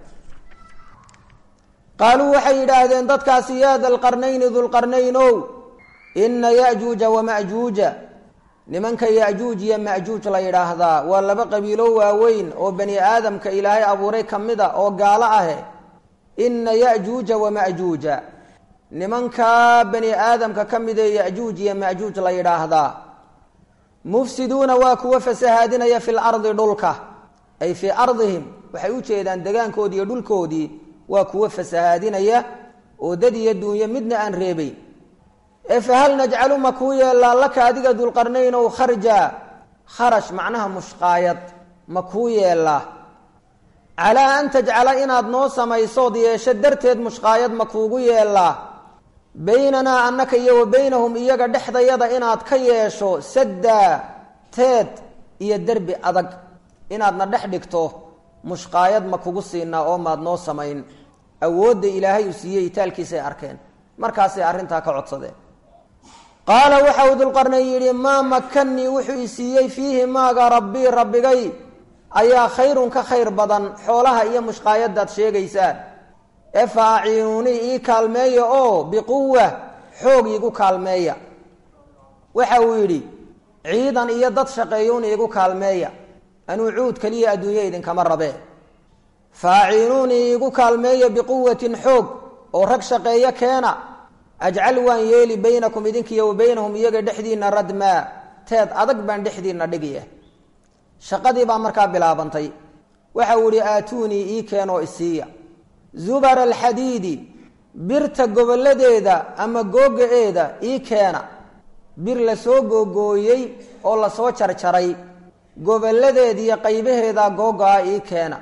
qaaluu waxay yidhaahdeen dadkaasi yaa dalqarnayni dulqarnaynow inna ya'juuja wama'juuja nimanka ya'juuj iyo ma'juuj la yidhaahdaa waa laba qabiilo waaweyn oo bani aadamka ilaahay abuuray ka mid a oo gaalo ahe inna ya'juuja wama'juuja nimankaa bani aadamka ka mid ee ya'juuj iyo ma'juuj la yidhaahdaa mufsiduuna waa kuwa fasahaadinaya fi lardi dhulka ay fii ardihim waxay u jeedaan degaankoodii iyo dhulkoodii waa kuwa fasahaadinaya oo dad iyo duunyo midna aan reebayn ee fahal najcalu ma kuu yeellaa laka adiga dulqarnayn ow kharja kharash macnaha mushqaayad ma kuu yeellaa calaa an tajcala inaad noo samaysood yeesho darteed mushqaayad ma kuugu yeellaa baynanaa annaka iyo wa baynahum iyaga dhexdayada inaad ka yeesho saddaa teed iyo derbi adag inaadna dhex dhigto mushqaayad ma kugu siinaa oo maad noo samayn awoodda ilaahay uu siiyey itaalkiisay arkeen markaasay arrintaa ka codsadeen qaala waxa uu dulqarnayn yidhi maa makannii wuxuu i siiyey fiihi maaga rabbii rabbigay ayaa khayrun ka khayr badan xoolaha iyo mushqaayadaad sheegaysaan ee fa aciinuunii ii kaalmeeya oo biquwa xoog iigu kaalmeeya waxa uu yidhi ciidan iyo dad shaqeeyuun iigu kaalmeeya anuu cuud keliya adduunya idinkama rabee fa aciinuunii iigu kaalmeeya biquwatin xoog oo rag shaqeeyo keena ajcal waan yeeli baynakum idinkiiyo wa baynahum iyaga dhexdiinna radmaa teed adag baan dhexdiinna dhigiya shaqadii baa markaa bilaabantay waxa uu ihi aatuunii ii keenoo isiiya zubara alxadiidi birta goboladeeda ama googa-eeda ii keena bir lasoo googooyey oo lasoo jarjaray goboladeediiyo qaybaheeda googa-a ii keena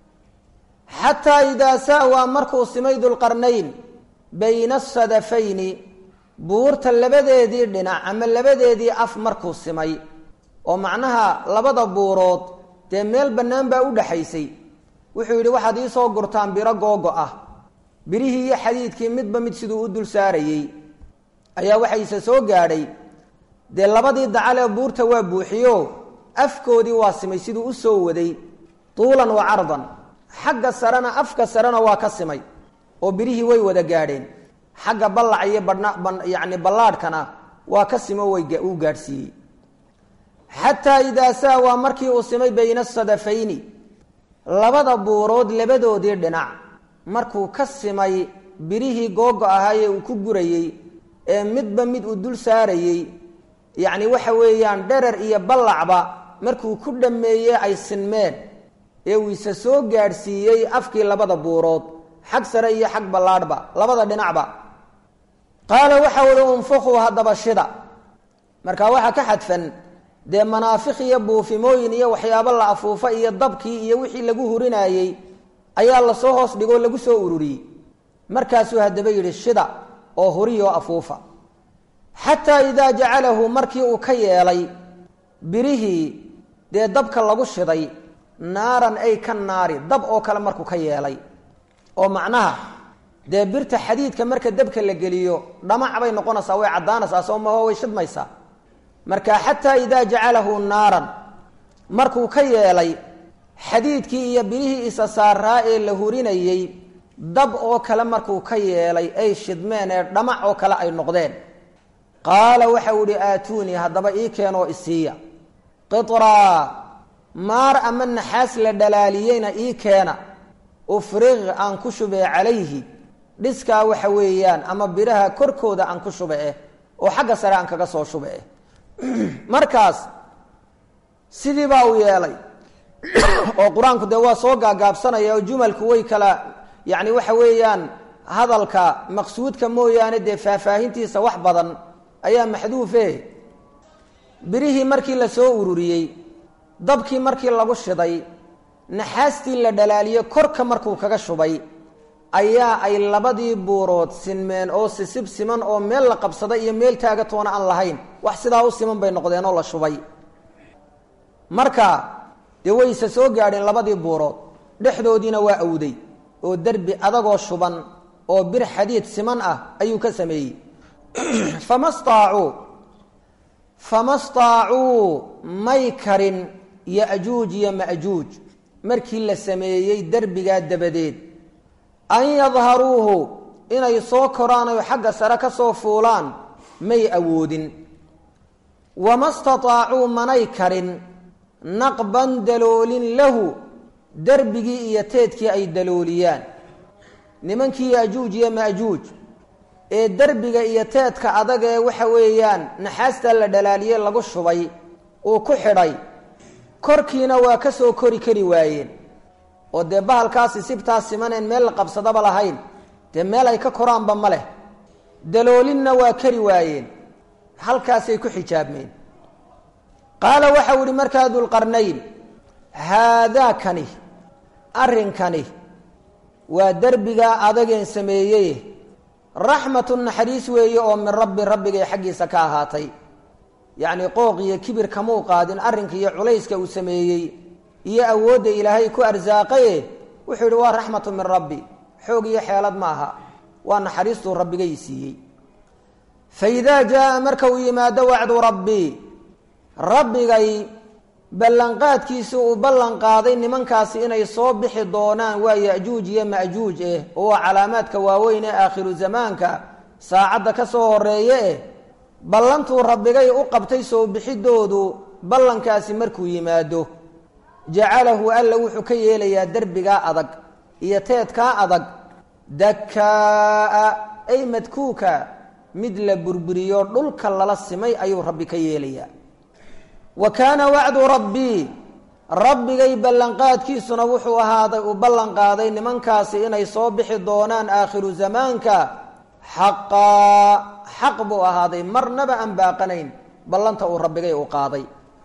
xataa idaa sa'waa markuu simay dulqarnayn bayna asadafayni buurta labadeedii dhinac ama labadeedii af markuu simay oo macnaha labada buurood dee meel bannaan baa u dhaxaysay wuxuu yidhi waxaad ii soo gurtaan biro googo ah birihii iyo xadiidkii midba mid siduu u dul saarayey ayaa waxayse soo gaadhay dee labadii dacal ee buurta waa buuxiyo afkoodii waa simay siduu u soo waday tuulan wa cardan xagga sarena afka sarena waa ka simay oo birihii way wada gaadheen xagga ballac iyo badhna yacni ballaadhkana waa ka simo way uu gaadhsiiyey xataa idaa saawaa markii uu simay bayna asadafayni labada buurood labadoodii dhinac markuu ka simay birihii googo ahaayee uu ku gurayey ee midba mid uu dul saarayey yacni waxa weeyaan dherer iyo ballacba markuu ku dhammeeyey ay sinmeen ee uu isa soo gaadhsiiyey afkii labada buurood xag sare iyo xag ballaadhba labada dhinacba qaala waxa uhi unfuquu haddaba shida marka waxaa ka xadfan dee manaafikh iyo buufimooyin iyo waxyaabo la afuufa iyo dabkii iyo wixii lagu hurinayey ayaa lasoo hoos dhigoo lagu soo ururiyey markaasuu haddaba yidhi shida oo huriyoo afuufa xataa idaa jacalahu markii uu ka yeelay birihii dee dabka lagu shiday naaran ay ka naari dab oo kale markuu ka yeelay oo macnaha dee birta xadiidka marka dabka la geliyo dhamac bay noqonaysaa way caddaanaysaa soo maho way shidmaysaa marka xataa idaa jacalahu naaran markuu ka yeelay xadiidkii iyo birihii isa saaraa ee la hurinayey dab oo kale markuu ka yeelay ay shidmeen ee dhamac oo kale ay noqdeen qaala waxa uu ihi aatuunii haddaba ii keenoo isiiya qitraa maar ama naxaas la dhalaaliyeyna ii keena ufriq aan ku shubee calayhi dhiskaa waxa weeyaan ama biraha korkooda aan ku shube eh oo xagga sare aan kaga soo shube eh markaas sidii baa uu yeelay oo qur-aanku dee waa soo gaagaabsanaya oo jumalku way kala yacni waxa weeyaan hadalka maqsuudka mooyaane dee faahfaahintiisa wax badan ayaa maxduufe birihii markii la soo ururiyey dabkii markii lagu shiday naxaastii la dhalaaliyey korka markuu kaga shubay ayaa ay labadii buurood sinmeen oo sisib siman oo meel la qabsaday iyo meel taagatoona aan lahayn wax sidaa u siman bay noqdeen oo la shubay marka dee wayse soo gaadheen labadii buurood dhexdoodiina waa awday oo derbi adagoo shuban oo bir xadiid siman ah ayuu ka sameeyey fama staacuu fama staacuu may karin yajuuj iyo majuuj markii la sameeyey derbigaa dabadeed an yadharuuhu inay soo koraan oy xagga sare ka soo fuulaan may awoodin wama stataacuu manay karin naqban daloolin lahu derbigii iyo teedkii ay dalooliyaan nimankii yajuuj iyo majuuj ee derbiga iyo teedka adag ee waxa weeyaan naxaasta la dhalaaliyey lagu shubay uu ku xidhay korkiina waa ka soo kori kari waayeen oo dee bahalkaasi sibtaas simaneen meel la qabsadaba lahayn dee meel ay ka koraanba ma leh daloolinna waa kari waayeen halkaasay ku xijaabmeen qaala waxau ihi markaa dulqarnayn haadaakani arrinkani waa derbigaa adageen sameeyey raxmatu naxariis weeye oo min rabbi rabbigay xaggiisa ka ahaatay yacni qooq iyo kibir kamuu qaadin arrinka iyo culayska uu sameeyey iyo awoodda ilaahay ku arsaaqaye wuxuu yidhi waa raxmatu min rabbi xoog iyo xeelad ma aha waa naxariistuu rabbigay siiyey fa idaa jaa marka uu yimaado wacdu rabbi rabbigay ballanqaadkiisa uu ballan qaaday nimankaasi inay soo bixi doonaan waa yajuuj iyo majuuj eh oo waa calaamaadka waaweyn ee aakhiru zamaanka saacadda ka soo horeeye eh ballantuu rabbigay u qabtay soo bixidoodu ballankaasi markuu yimaado jacalahu alla wuxuu ka yeelayaa derbigaa adag iyo teedkaa adag dakaa ay madkuuka mid la burburiyo dhulka lala simay ayuu rabbi ka yeelayaa wa kaana wacdu rabbii rabbigay ballanqaadkiisuna wuxuu ahaaday uu ballan qaaday nimankaasi inay soo bixi doonaan aakhiru zamaanka xaqaa xaq buu ahaaday marnaba aan baaqanayn ballanta uu rabbigay u qaaday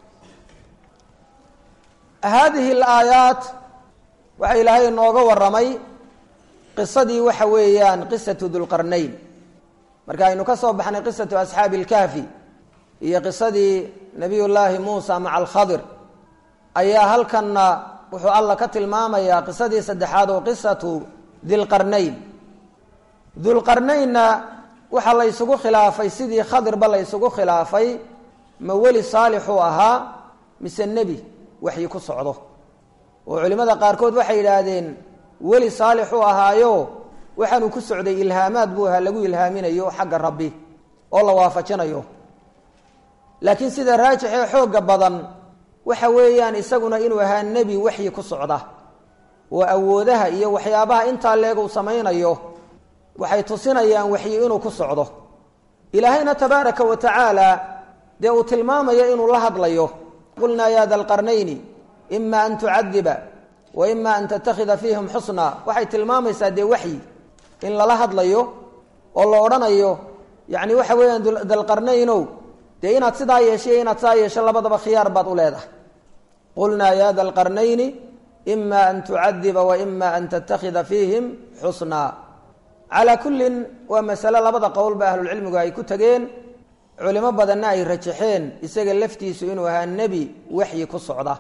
haadihi alaayaat waxaa ilaahay inooga warramay qisadii waxa weeyaan qisatu dulqarnayn marka aynu ka soo baxnay qisatu asxaabi ilkahfi iyo qisadii nabiy llaahi muusa maca alkhadir ayaa halkanna wuxuu alla ka tilmaamayaa qisadii saddexaad oo qisatu dilqarnayn dulqarnaynna waxaa la ysugu khilaafay sidii khadirba la ysugu khilaafay ma weli saalixuu ahaa mise nebi waxyi ku socdo oo culimmada qaarkood waxay yidhaahdeen weli saalixuu ahaayo waxaanuu ku socday ilhaamaad buu ahaa lagu ilhaaminayo xagga rabbi oo la waafajinayo laakiin sida raajix ee xoogga badan waxa weeyaan isaguna inuu ahaa nebi waxyi ku socda oo awoodaha iyo waxyaabaha intaa leeg uu samaynayo waxay tusinayaan waxyi inuu ku socdo ilaahayna tabaaraka wa tacaala dee uu tilmaamayo inuu la hadlayo qulnaa ya da lqarnayni ima an tucadiba wa ima an tattakhida fiihim xusna waxay tilmaamaysaa dee waxyi in lala hadlayo oo la odhanayo yacni waxa weeyaan dalqarnaynow dee inaad sidaa yeeshay inaad sidaa yeesho labadaba khiyaar baad u leedahay qulnaa ya da lqarnayni ima an tucadiba wa ima an tattakhida fiihim xusnaa calaa kullin waa masale labada qowlba ahlulcilmigu ay ku tageen culimo badanna ay rajaxeen isaga laftiisu inuu ahaa nebi waxyi ku socda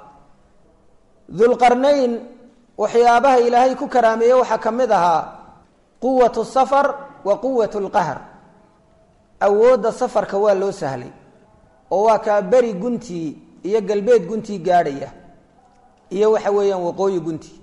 dulqarnayn waxyaabaha ilaahay ku karaameeye waxaa ka mid ahaa quwatu safar wa quwat lqahr awoodda safarka waa loo sahlay oo waa kaa beri guntii iyo galbeed guntii gaadhaya iyo waxa weeyaan waqooyi guntii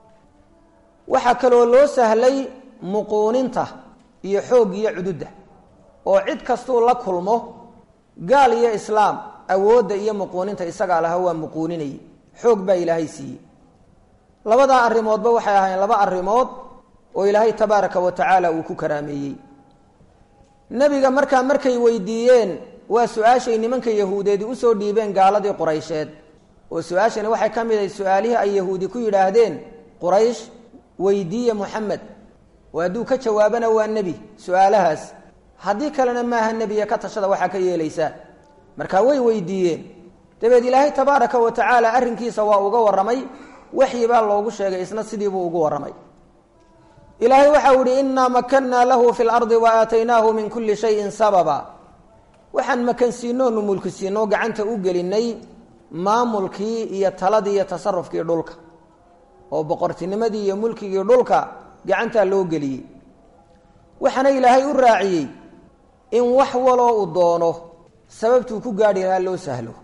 waxaa kaloo loo sahlay muquuninta iyo xoog iyo cududda oo cid kastuu la kulmo gaal iyo islaam awoodda iyo muquuninta isagaa laha waa muquuninayay xoog baa ilaahay siiyey labadaa arrimoodba waxay ahaayeen laba arrimood oo ilaahay tabaaraka wa tacaala uu ku karaameeyey nebiga markaa markay weydiiyeen waa su-aashay nimanka yahuudeedi usoo dhiibeen gaaladii quraysheed oo su-aashani waxay ka mid ahay su-aalihii ay yahuudi ku yidhaahdeen quraysh weydiiya moxamed oo hadduu ka jawaabana waa nebi su-aalahaas haddii kalena maaha nebiya ka tashada waxaa ka yeelaysaa marka way weydiiyeen dabeed ilaahay tabaaraka wa tacaala arrinkiisa waa uga warramay waxyi baa loogu sheegay isna sidiibuu ugu warramay ilaahay waxau ihi inaa makannaa lahu fi lardi wa aataynaahu min kulli shayin sababa waxaan makansiinoonu mulkisiinoo gacanta u gelinay maamulkii iyo taladii iyo tasarufkii dhulka oo boqortinimadii iyo mulkigii dhulka gacantaa loo geliyey waxaana ilaahay u raaciyey in wax waloo uu doono sababtuu ku gaadhi lahaa loo sahlo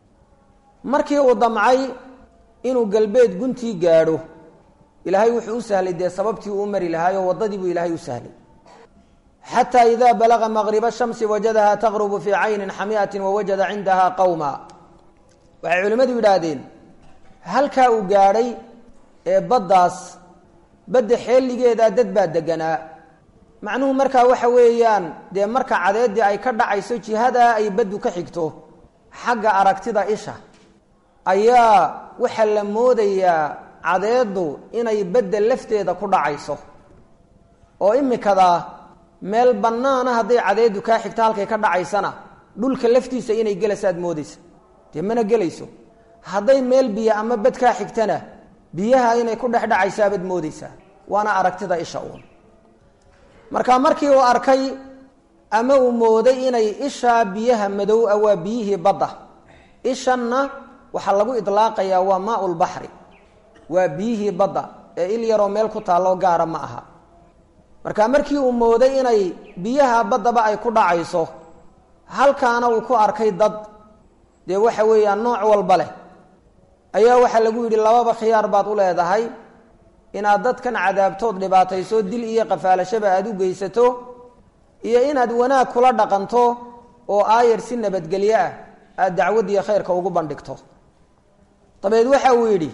markii uu damcay inuu galbeed guntii gaadho ilaahay wuxuu u sahlay dee sababtii uu u mari lahaayoo waddadii buu ilaahay u sahlay xataa idaa balaga maqriba shamsi wajadahaa taqrubu fii caynin xamiatin wawajada cindahaa qawma waxay culimmadu yidhaahdeen halkaa uu gaadhay ee baddaas badda xeeligeedaa dad baa deganaa macnuhu markaa waxa weeyaan dee marka cadeeddii ay ka dhacayso jihadaa ay baddu ka xigto xagga aragtida isha ayaa waxaa la moodayaa cadeeddu inay badda lafteeda ku dhacayso oo imikadaa meel bannaana hadday cadeeddu kaa xigto halkay ka dhacaysana dhulka laftiisa inay gelaysaad moodaysa dee mana gelayso hadday meel biyo ama bad kaa xigtana biyaha inay ku dhex dhacaysaabad moodaysaa waana aragtida isha uun marka markii uu arkay ama uu mooday inay ishaa biyaha madow ah waa biyihii badda ishanna waxaa lagu idlaaqayaa waa maau lbaxri waa biyihii badda ee il yaroo meel ku taalloo gaara ma aha marka markii uu mooday inay biyaha baddaba ay ku dhacayso halkaana uu ku arkay dad dee waxa weeyaan nooc walba leh ayaa waxaa lagu yidhi lababa khiyaar baad u leedahay inaad dadkan cadaabtood dhibaatayso dil iyo qafaalashaba aada u geysato iyo inaad wanaag kula dhaqanto oo aayar si nabadgelyo ah aada dacwaddiiyo khayrka ugu bandhigto dabeed waxa uu yidhi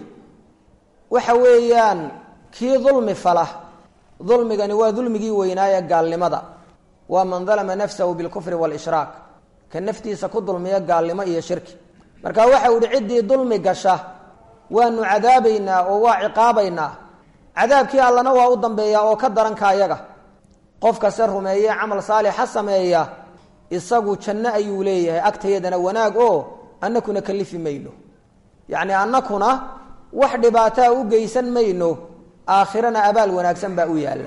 waxa weeyaan kii dulmi fala dulmigani waa dulmigii weynaaye gaalnimada waa man dalama nafsahu bilkufri waalishraak ka naftiisa ku dulmiya gaalnimo iyo shirki marka waxa uu yihi ciddii dulmi gasha waanu cadaabaynaa oo waa ciqaabaynaa cadaabkii allana waa u dambeeyaa oo ka daranka ayaga qofka se rumeeye camal saalixa sameeya isagu janno ayuu leeyahay agtayadana wanaag oo annakuna kalifi mayno yacni annakuna wax dhibaataa u geysan mayno aakhirana abaal wanaagsan baa u yaalla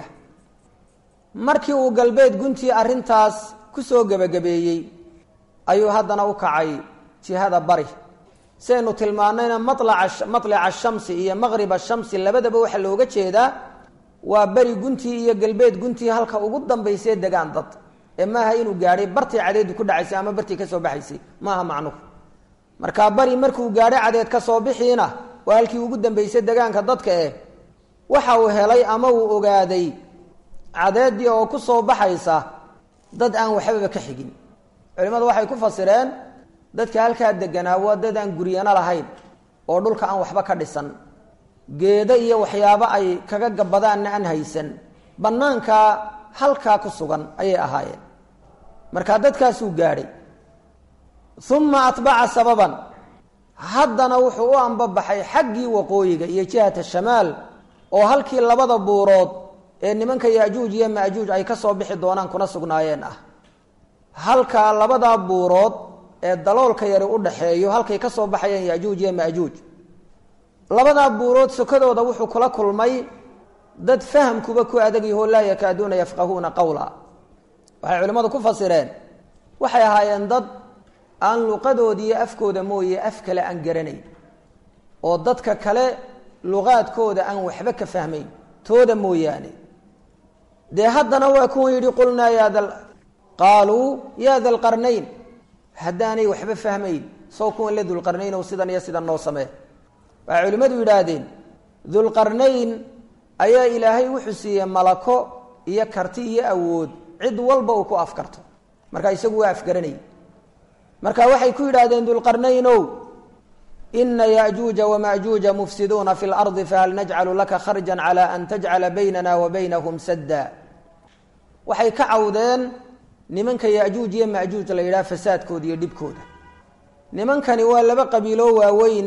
markii uu galbeed guntii arrintaas ku soo gebagabeeyey ayuu haddana u kacay jihada bari siaynu tilmaanayna malaca matlaca shamsi iyo maqriba shamsi labadaba waxaa looga jeedaa waa beri guntii iyo galbeed guntii halka ugu dambaysee degaan dad ee maaha inuu gaadhay bartii cadeedu ku dhacaysay ama bartii kasoo baxaysay maaha macnuhu markaa bari markuu gaadhay cadeed ka soo bixiina waa halkii ugu dambaysay degaanka dadka eh waxa uu helay ama uu ogaaday cadeedii oo ku soo baxaysa dad aan waxbaba ka xigin culimmadu waxay ku fasireen dadka halkaa deganaa waa dad aan guryano lahayn oo dhulka aan waxba ka dhisan geedo iyo waxyaabo ay kaga gabadaanna aan haysan bannaankaa halkaa ku sugan ayay ahaayeen markaa dadkaasuu gaadhay uma atbaca sababan haddana wuxuu u ambabaxay xaggii waqooyiga iyo jihata shamaal oo halkii labada buurood ee nimanka yajuuj iyo majuuj ay ka soo bixi doonaan kuna sugnaayeen ah halkaa labadaa buurood ee daloolka yari u dhaxeeyo halkay ka soo baxayeen yajuuj iyo majuuj labadaa buurood sokadooda wuxuu kula kulmay dad fahamkuba ku adagyaho laa yakaaduuna yafqahuuna qawla waxay culimmadu ku fasireen waxay ahaayeen dad aan luqadooda iyo afkooda mooye af kale aan garanayn oo dadka kale luqaadkooda aan waxba ka fahmayn tooda mooyaane dee haddana waa kuwan yidhi qulnaa yaada qaaluu yaa da lqarnayn haddaanay waxba fahmayn soo kuwan la dulqarnayn oo sidan iyo sidan noo samee waxay culimmadu yidhaahdeen dulqarnayn ayaa ilaahay wuxuu siiyey malako iyo karti iyo awood cid walba uu ku afkarto marka isagu waa afgaranay marka waxay ku yidhaahdeen dulqarnaynow ina yajuuja wamajuuja mufsiduuna fi lardi fahal najcalu laka kharjan cala an tajcala baynana wa baynahum sadda waxay ka cawdeen nimanka yajuuj iyo majuuj la yidhaha fasaadkooda iyo dhibkooda nimankani waa laba qabiiloo waaweyn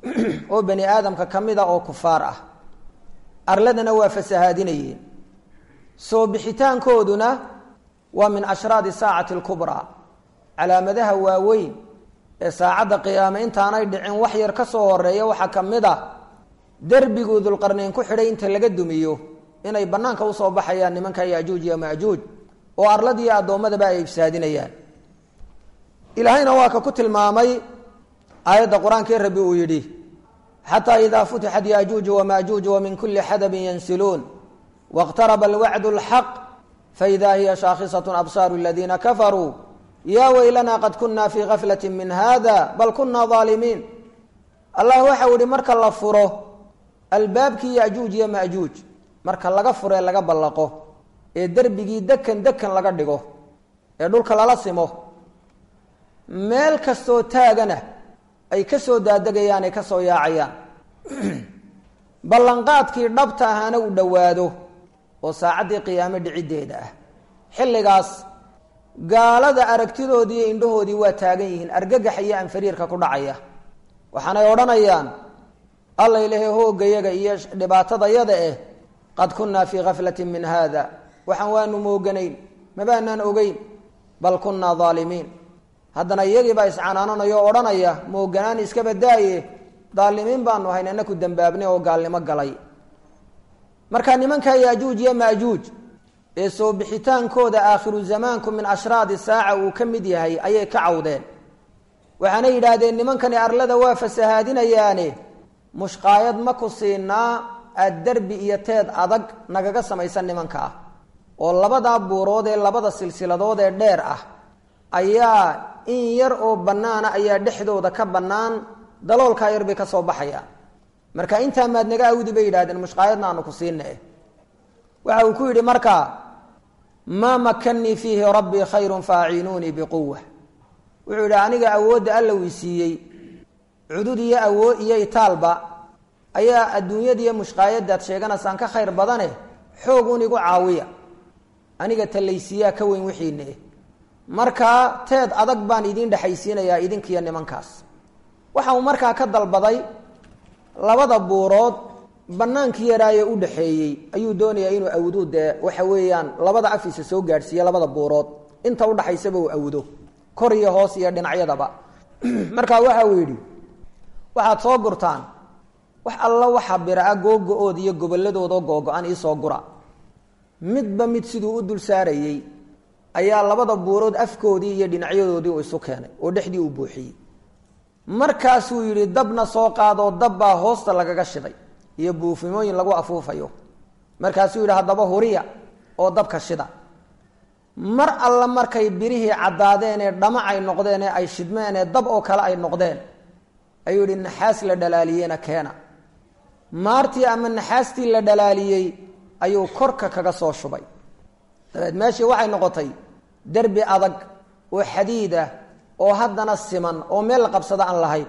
oo bani aadamka ka mid a oo kufaar ah arladana waa fasahaadinayeen soo bixitaankooduna waa min ashraadi saacati alkubraa calaamadaha waaweyn ee saacadda qiyaame intaanay dhicin wax yar ka soo horeeya waxaa ka mid a derbiguu dulqarnayn ku xidhay inta laga dumiyo inay bannaanka usoo baxayaan nimanka yajuuj iyo majuuj oo arladiiyo addoommadaba ay ifsaadinayaan ilaahayna waa ka ku tilmaamay aayadda qur-aankii rabbi uu yidhi xataa idaa futixat yajuuju wamajuuj wamin kuli xadabin yansiluun wاqtaraba alwacdu اlxaq faida hiya shaakhisat absaaru aladiina kafaruu ya weylana qad kuna fii gaflati min hada bal kuna aalimiin allah waxau ihi marka la furo albaabkii yajuuj iyo majuuj marka laga furee laga ballaqo ee derbigii dekan dekan laga dhigo ee dhulka lala simo meel kastoo taagana ay ka soo daadegayaan ay ka soo yaacayaan ballanqaadkii dhabta ahaana uu dhowaado oo saacaddii qiyaame dhiciddeeda ah xilligaas gaalada aragtidoodii iyo indhahoodii waa taagan yihiin argagaxa iyo anfariirka ku dhacaya waxaanay odhanayaan alla ilahe hoogayaga iyo dhibaatadayada eh qad kunnaa fii gaflatin min haada waxaan waanu mooganayn mabaanaan ogeyn bal kunnaa daalimiin haddana iyagiibaa iscanaananayo o odhanaya mooganaan iska badaaye daalimiin baanu ahayn anaku dambaabnay oo gaalnimo galay marka nimanka yajuuj iyo majuuj ee soo bixitaankooda aakhiru zamaanku min ashraadi saaca uu ka mid yahay ayay ka cawdeen waxaana yidhaahdeen nimankani arlada waa fasahaadinayaane mushqaayad ma ku siinaa aad derbi iyo teed adag nagaga samaysan nimanka ah oo labadaa buurood ee labada silsiladood ee dheer ah ayaa in yar oo bannaana ayaa dhexdooda ka bannaan daloolkaa yar bay ka soo baxayaan marka intaa maad naga awdi bay yidhahdeen mushqaayadna aanu ku siina waxa uu ku yidhi marka maa makanii fiihi rabbii khayrun faaciinuunii biquwa wuxuu yidhi aniga awoodda alla wii siiyey cudud iyo awoo iyo itaalba ayaa adduunyadiiyo mushqaayadaad sheeganaysaan ka khayr badane xoog un igu caawiya aniga talaysiiyaa ka weyn wixiine markaa teed adag baan idiin dhexaysiinayaa idinkiiyo nimankaas waxa uu markaa ka dalbaday labada buurood banaankii yaraaye u dhexeeyey ayuu doonayaa inuu awdo dee waxa weeyaan labada afiisa soo gaadhsiiye labada buurood inta udhaxaysaba uu awdo kor iyo hoos iyo dhinacyadaba markaa waxa uu yidhi waxaad soo gurtaan wax alla waxa bira-a googo-ood iyo gobolladoodoo googo-an iisoo gura midba mid siduu u dul saarayey ayaa labada buurood afkoodii iyo dhinacyadoodii uu isu keenay oo dhexdii uu buuxiyey markaasuu yidhi dabna soo qaadoo dabbaa hoosta lagaga shiday iyo buufimooyin lagu afuufayo markaasuu yidhi haddaba huriya oo dabka shida mar alla markay birihii caddaadeen ee dhamac ay noqdeen ee ay shidmeen ee dab oo kale ay noqdeen ayuu yidhi naxaas la dhalaaliyeyna keena maartii ama naxaastii la dhalaaliyey ayuu korka kaga soo shubay dabeed meeshii waxay noqotay derbi adag oo xadiid ah oo haddana siman oo meel la qabsada aan lahayn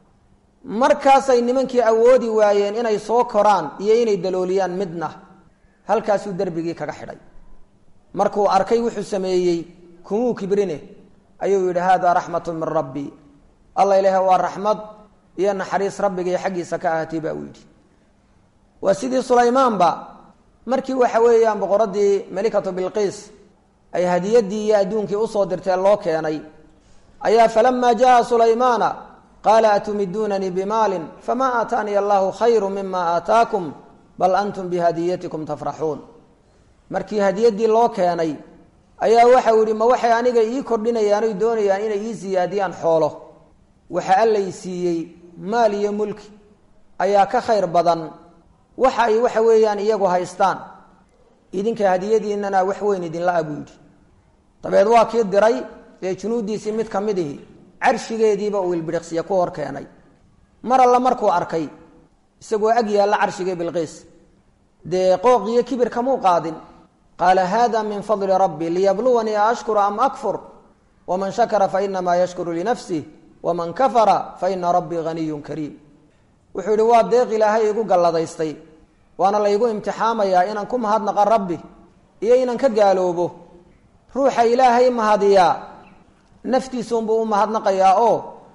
markaasay nimankii awoodi waayeen inay soo koraan iyo inay dalooliyaan midna halkaasuu derbigii kaga xidhay markuu arkay wuxuu sameeyey kumuu kibrine ayuu yidhi haadaa raxmatu min rabbi alla ilaaha waa raxmad iyo naxariis rabbigii xaggiisa ka ahatay baa uu yidhi waa sidii sulaymaanba markii waxa weeyaan boqoradii melikatu bilqiis ay hadiyadii iyo adduunkii usoo dirtee loo keenay ayaa falama jaa sulaymaana qaala atumiduunanii bimaalin famaa aataaniya allahu khayru mima aataakum bal antum bihadiyatikum tafraxuun markii hadiyadii loo keenay ayaa waxau yihi ma waxay aniga ii kordhinayaan oy doonayaan inay ii siyaadiyaan xoolo waxa allay siiyey maal iyo mulki ayaa ka khayr badan waxa ay waxa weeyaan iyagu haystaan idinka hadiyadiinana wax weyn idinla abuu yidhi dabeed waa kii diray ee junuuddiisii mid ka mid ihi carshigeediiba uu ilbiriqsiya ku hor keenay mar alla markuu arkay isagoo ag yaalla carshigii bilqiis dee qooq iyo kibir kamuu qaadin qaala hada min fadli rabbi liyabluwanii aashkuru am akfur waman shakara fainamaa yashkuru linafsih waman kafara faina rabbii haniyun kariim wuxuu yihi waa deeq ilaahay igu galladaystay waana laygu imtixaamayaa inaan ku mahadnaqa rabbi iyo inaan ka gaaloobo ruuxa ilaahay mahadiyaa naftiisuunbuu u mahadnaqayaa oo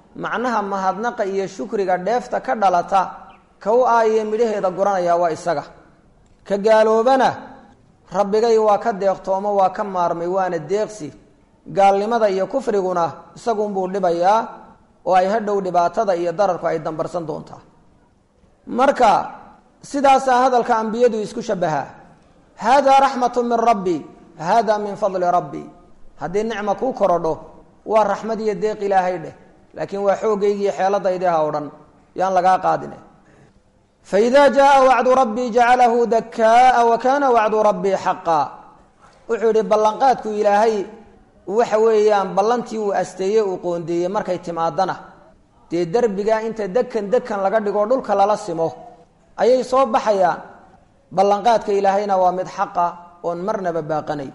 macnaha mahadnaqa iyo shukriga dheefta ka dhalata ka u aayee midhaheeda guranaya waa isaga ka gaaloobana rabbigay waa ka deeqtoomo waa ka maarmay waana deeqsi gaalnimada iyo kufriguna isagunbuu dhibayaa oo ay hadhow dhibaatada iyo dararku ay dambarsan doontaa marka sidaasaa hadalka ambiyadu isku shabahaa haadaa raxmatu min rabbi haadaa min fadli rabbi haddii nicma kuu korodho waa raxmad iyo deeq ilaahay dheh laakiin waa xoogaygiiyo xeeladaydiha o dhan yaan lagaa qaadine faida jaءa wacdu rabbii jacalahu dakaa wa kana wacdu rabbii xaqa wuxuu yihi ballanqaadku ilaahay waxa weeyaan ballantii uu asteeyey uu qoondeeyey markay timaadana dee derbigaa inta dekan dekan laga dhigo dhulka lala simo ayay soo baxayaan ballanqaadka ilaahayna waa mid xaqa oon marnaba baaqanay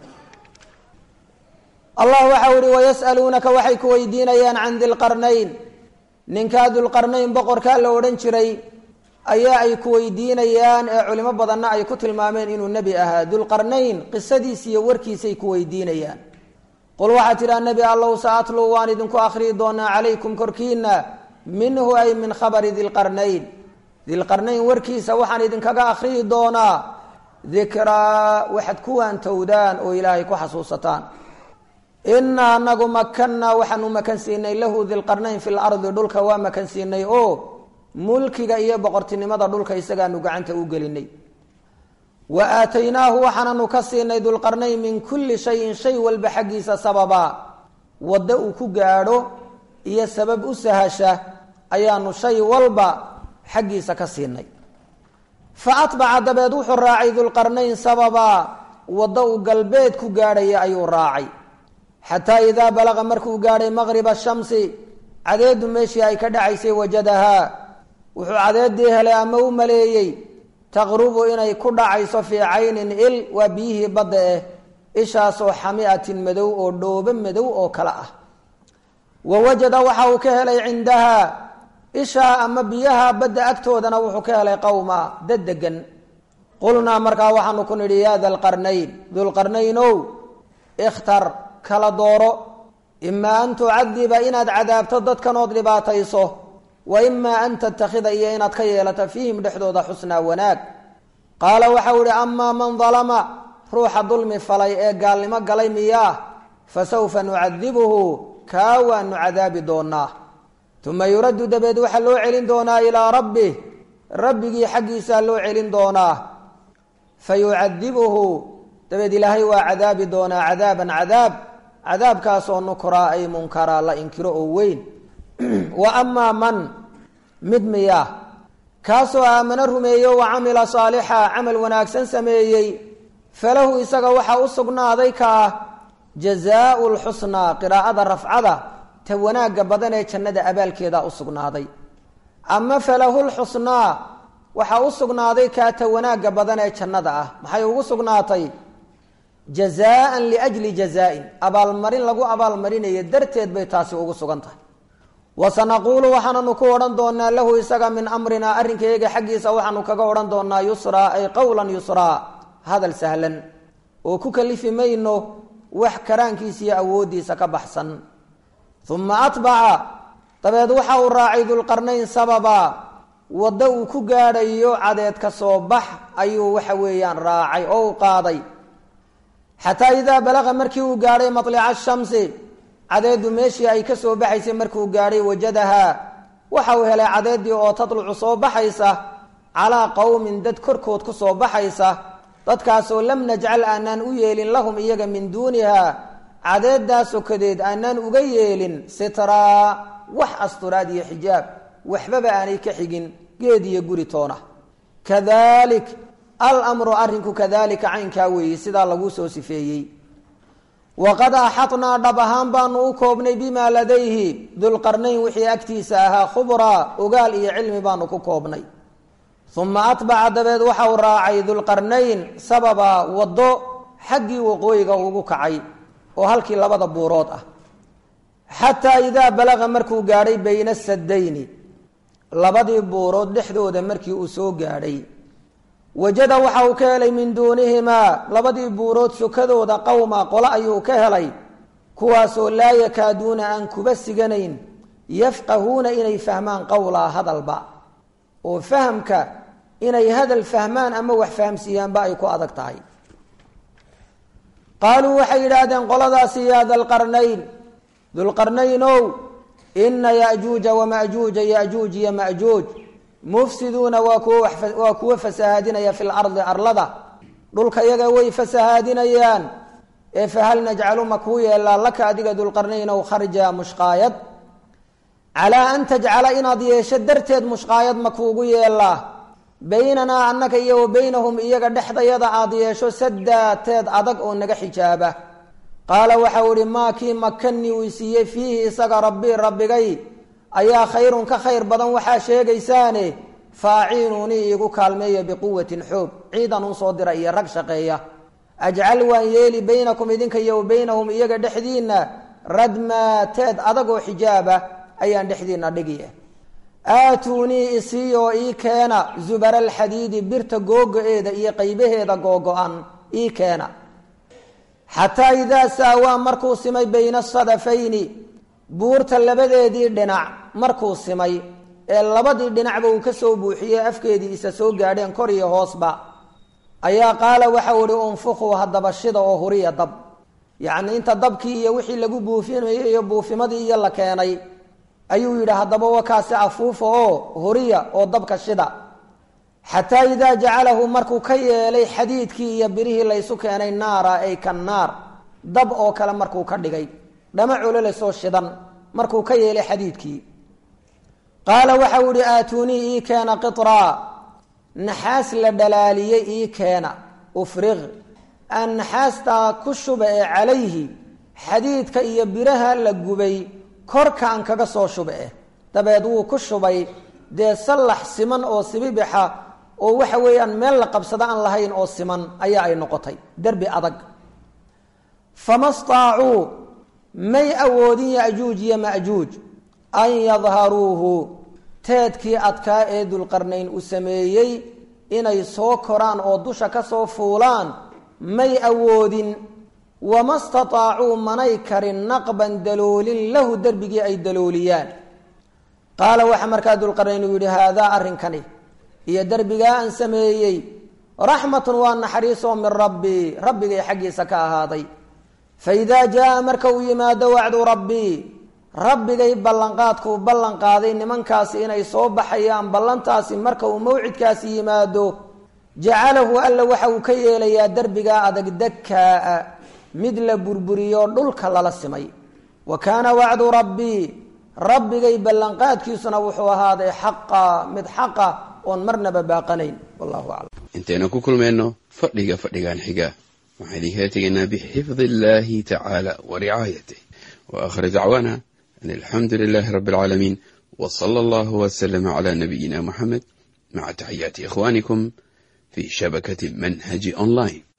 allah waxau ihi wayas'aluunaka waxay ku weydiinayaan can dilqarnayn ninkaa dulqarnayn boqorkaa la odhan jiray ayaa ay ku weydiinayaan ee culimo badanna ay ku tilmaameen inuu nebi ahaa dulqarnayn qisadiis iyo warkiisay ku weydiinayaan qul waxaa tidhaha nebi allow sa atluu waan idinku akhriyi doonaa calaykum korkiina minhu ay min khabari dilqarnayn dilqarnayn warkiisa waxaan idinkaga akhriyi doonaa dikraa waxaad ku waantowdaan oo ilaahay ku xasuusataan inaa anagu makannaa waxaanu makan siinay lahu dilqarnayn fi lardi dhulka waa makan siinay oo mulkiga iyo boqortinimada dhulka isagaanu gacanta u gelinay wa aataynaahu waxaananu ka siinay dulqarnayn min kulli shayin shay walba xaggiisa sababa waddo uu ku gaadho iyo sabab u sahasha ayaanu shay walba xaggiisa ka siinay fa atbaca dabeed wuxuu raacay dulqarnayn sababa waddo uu galbeed ku gaadhaya ayuu raacay xataa idaa balaqa markuu gaadhay maqriba shamsi cadeedu meeshii ay ka dhacaysay wajadahaa wuxuu cadeedii helay ama u maleeyey taqrubu inay ku dhacayso fii caynin il waa biyihii badda eh ishaasoo xamiatin madow oo dhoobo madow oo kale ah wa wajada waxa uu ka helay cindahaa ishaa ama biyaha badda agtoodana wuxuu ka helay qowma dad degan qulnaa markaa waxaanu ku nidhi yaa dalqarnayn dulqarnaynow ikhtar kala dooro imaa an tucadiba inaad cadaabto dadkan ood dhibaatayso wa imaa an tattakhida iyo inaad ka yeelato fiihim dhexdooda xusnaa wanaag qaala waxau ihi amaa man dalama ruuxa dulmi falay ee gaalnimo galay miyaa fa sawfa nucadibuhu kaa waanu cadaabi doonaa uma yuraddu dabeed waxaa loo celin doonaa ilaa rabbih rabbigii xaggiisaa loo celin doonaa fa yucadibuhu dabeed ilaahay waa cadaabi doonaa cadaaban cadaab cadaabkaasoo nukraa ay munkaraa la inkiro oo weyn wa amaa man mid miyaa kaasoo aamano rumeeyo wa camila saalixa camal wanaagsan sameeyey falahu isaga waxaa u sugnaaday kaa jazaau lxusnaa qiraa'ada rafcada ta wanaagga badan ee jannada abaalkeeda u sugnaaday ama falahu lxusnaa waxaa u sugnaaday kaa ta wanaagga badan ee jannada ah maxay ugu sugnaatay jazaan liajli jazaain abaalmarin lagu abaalmarinayo darteed bay taasi ugu sugan tahay wasanaquulu waxaananu ku odhan doonaa lahu isaga min amrinaa arrinkayaga xaggiisa waxaanu kaga odhan doonaa yusraa ay qowlan yusraa hadal sahlan oo ku kalifi mayno wax karaankiisa iyo awooddiisa ka baxsan uma atbaca dabeed waxa uu raacay dulqarnayn sababa waddo uu ku gaadhayo cadeed ka soo bax ayuu waxa weeyaan raacay oo u qaaday xataa idaa balaqa markii uu gaadhay maطlica shamsi cadeedu meeshii ay ka soo baxaysay markuu gaadhay wajadahaa waxa uu helay cadeedii oo tadlucu soo baxaysa calaa qowmin dad korkood ku soo baxaysa dadkaasoo lam najcal aanaan u yeelin lahum iyaga min duuniha cadeedaa sokadeed aanaan uga yeelin sitraa wax asturaad iyo xijaab waxbaba aanay ka xigin geed iyo guri toona kadalik almru arrinku kadalika caynkaa weeye sidaa laguu soo sifeeyey waqad axadnaa dhab ahaan baanu u koobnay bimaa ladayhi dulqarnayn wixii agtiisa ahaa khubraa ogaal iyo cilmi baanu ku koobnay uma atbaca dabeed waxa uu raacay dulqarnayn sababa waddo xaggii waqooyiga ugu kacay oo halkii labada buurood ah xataa idaa balaqa markuu gaadhay bayna sadayni labadii buurood dhexdooda markii uu soo gaadhay wajada waxa uu ka helay min duunihimaa labadii buurood sokadooda qowma qolo ayuu ka helay kuwaasoo laa yakaaduuna aan kuba siganayn yafqahuuna inay fahmaan qowlaa hadalba oo fahamka inay hadal fahmaan ama wax fahamsiiyaanba ay ku adag tahay qaaluu waxay yidhaahdeen qoladaasi yaa dalqarnayn dulqarnaynow ina yajuuja wamajuuja yajuuj iyo majuuj mufsiduuna waa kuwa waa kuwa fasahaadinaya fi lardi arlada dhulka yaga way fasahaadinayaan ee fahal najcalu ma kuu yeelaa laka adiga dulqarnaynow kharja mushqaayad calaa an tajcala inaad yeesho darteed mushqaayad ma kuugu yeelaa baynanaa annaka iyo wa baynahum iyaga dhexdayada aada yeesho sadaateed adag oo naga xijaaba qaala waxau ihi maa kii makanii uu siiyey fiihi isaga rabbi rabbigay ayaa khayrun ka khayr badan waxaa sheegaysaane faaciinuunii iigu kaalmeeya biquwatin xoog ciidan un soo dira iyo rag shaqeeya ajcal waan yeeli baynakum idinka iyo wa baynahum iyaga dhexdiinna radmaateed adagoo xijaaba ayaan dhexdiina dhigi aatuunii isii oo ii keena zubara alxadiidi birta googo-eeda iyo qaybaheeda googo-an ii keena xataa idaa saawaa markuu simay bayna asadafayni buurta labadeedii dhinac markuu simay ee labadii dhinacba uu ka soo buuxiyey afkeedii isa soo gaadheen kor iyo hoosba ayaa qaala waxau ihi unfuquu haddaba shida oo huriya dab yacnii inta dabkii iyo wixii lagu buufinayay iyo buufimadii iyo la keenay ayuu yidhi haddaba wakaasi afuufa oo huriya oo dabka shida xataa idaa jacalahu markuu ka yeelay xadiidkii iyo birihii laysu keenay naara ay ka naar dab oo kale markuu ka dhigay dhama cololasoo shidan markuu ka yeelay xadiidkii qaala waxau ihi aatuunii ii keena qitraa naxaas la dhalaaliyey ii keena ufriq aan naxaastaa ku shuba ee calayhi xadiidka iyo biraha la gubay korkaan kaga soo shuba eh dabeed wuu ku shubay dee sallax siman oo sibibixa oo waxa weeyaan meel la qabsado aan lahayn oo siman ayaa ay noqotay derbi adag fama staacuu may awoodin yajuuj iyo majuuj an yadharuuhu teedkii adkaa ee dulqarnayn uu sameeyey inay soo koraan oo dusha ka soo fuulaan may awoodin wama stataacuu manay karin naqban daloolin lahu derbigii ay dalooliyaan qaala waxaa markaa dulqarnayn uu yidhi haadaa arrinkani iyo derbigaa aan sameeyey raxmatun waa naxariisoo min rabbii rabbigay xaggiisa ka ahaaday fa idaa jaa marka uu yimaado wacdu rabbii rabbigay ballanqaadkuu ballan qaaday nimankaasi inay soo baxayaan ballantaasi marka uu mawcidkaasi yimaado jacalahu alla waxa uu ka yeelayaa derbigaa adag dakkaa mid la burburiyo dhulka lala simay wa kaana wacdu rabbii rabbigay ballanqaadkiisuna wuxuu ahaaday xaqa mid xaqa oon marnaba baaqanayn wallahu aclam intaynu ku kulmayno fadhiga fadhigan xiga waxaan idinkaga tegaynaa bixifdi illahi tacaala wa ricaayatih wa aakhir dacwaana an alxamdu lilahi rabbi alcaalamiin w sala allahu waslama cala nabiyina muxamed maca taxiyaati ikhwanikum fi shabakati manhaji online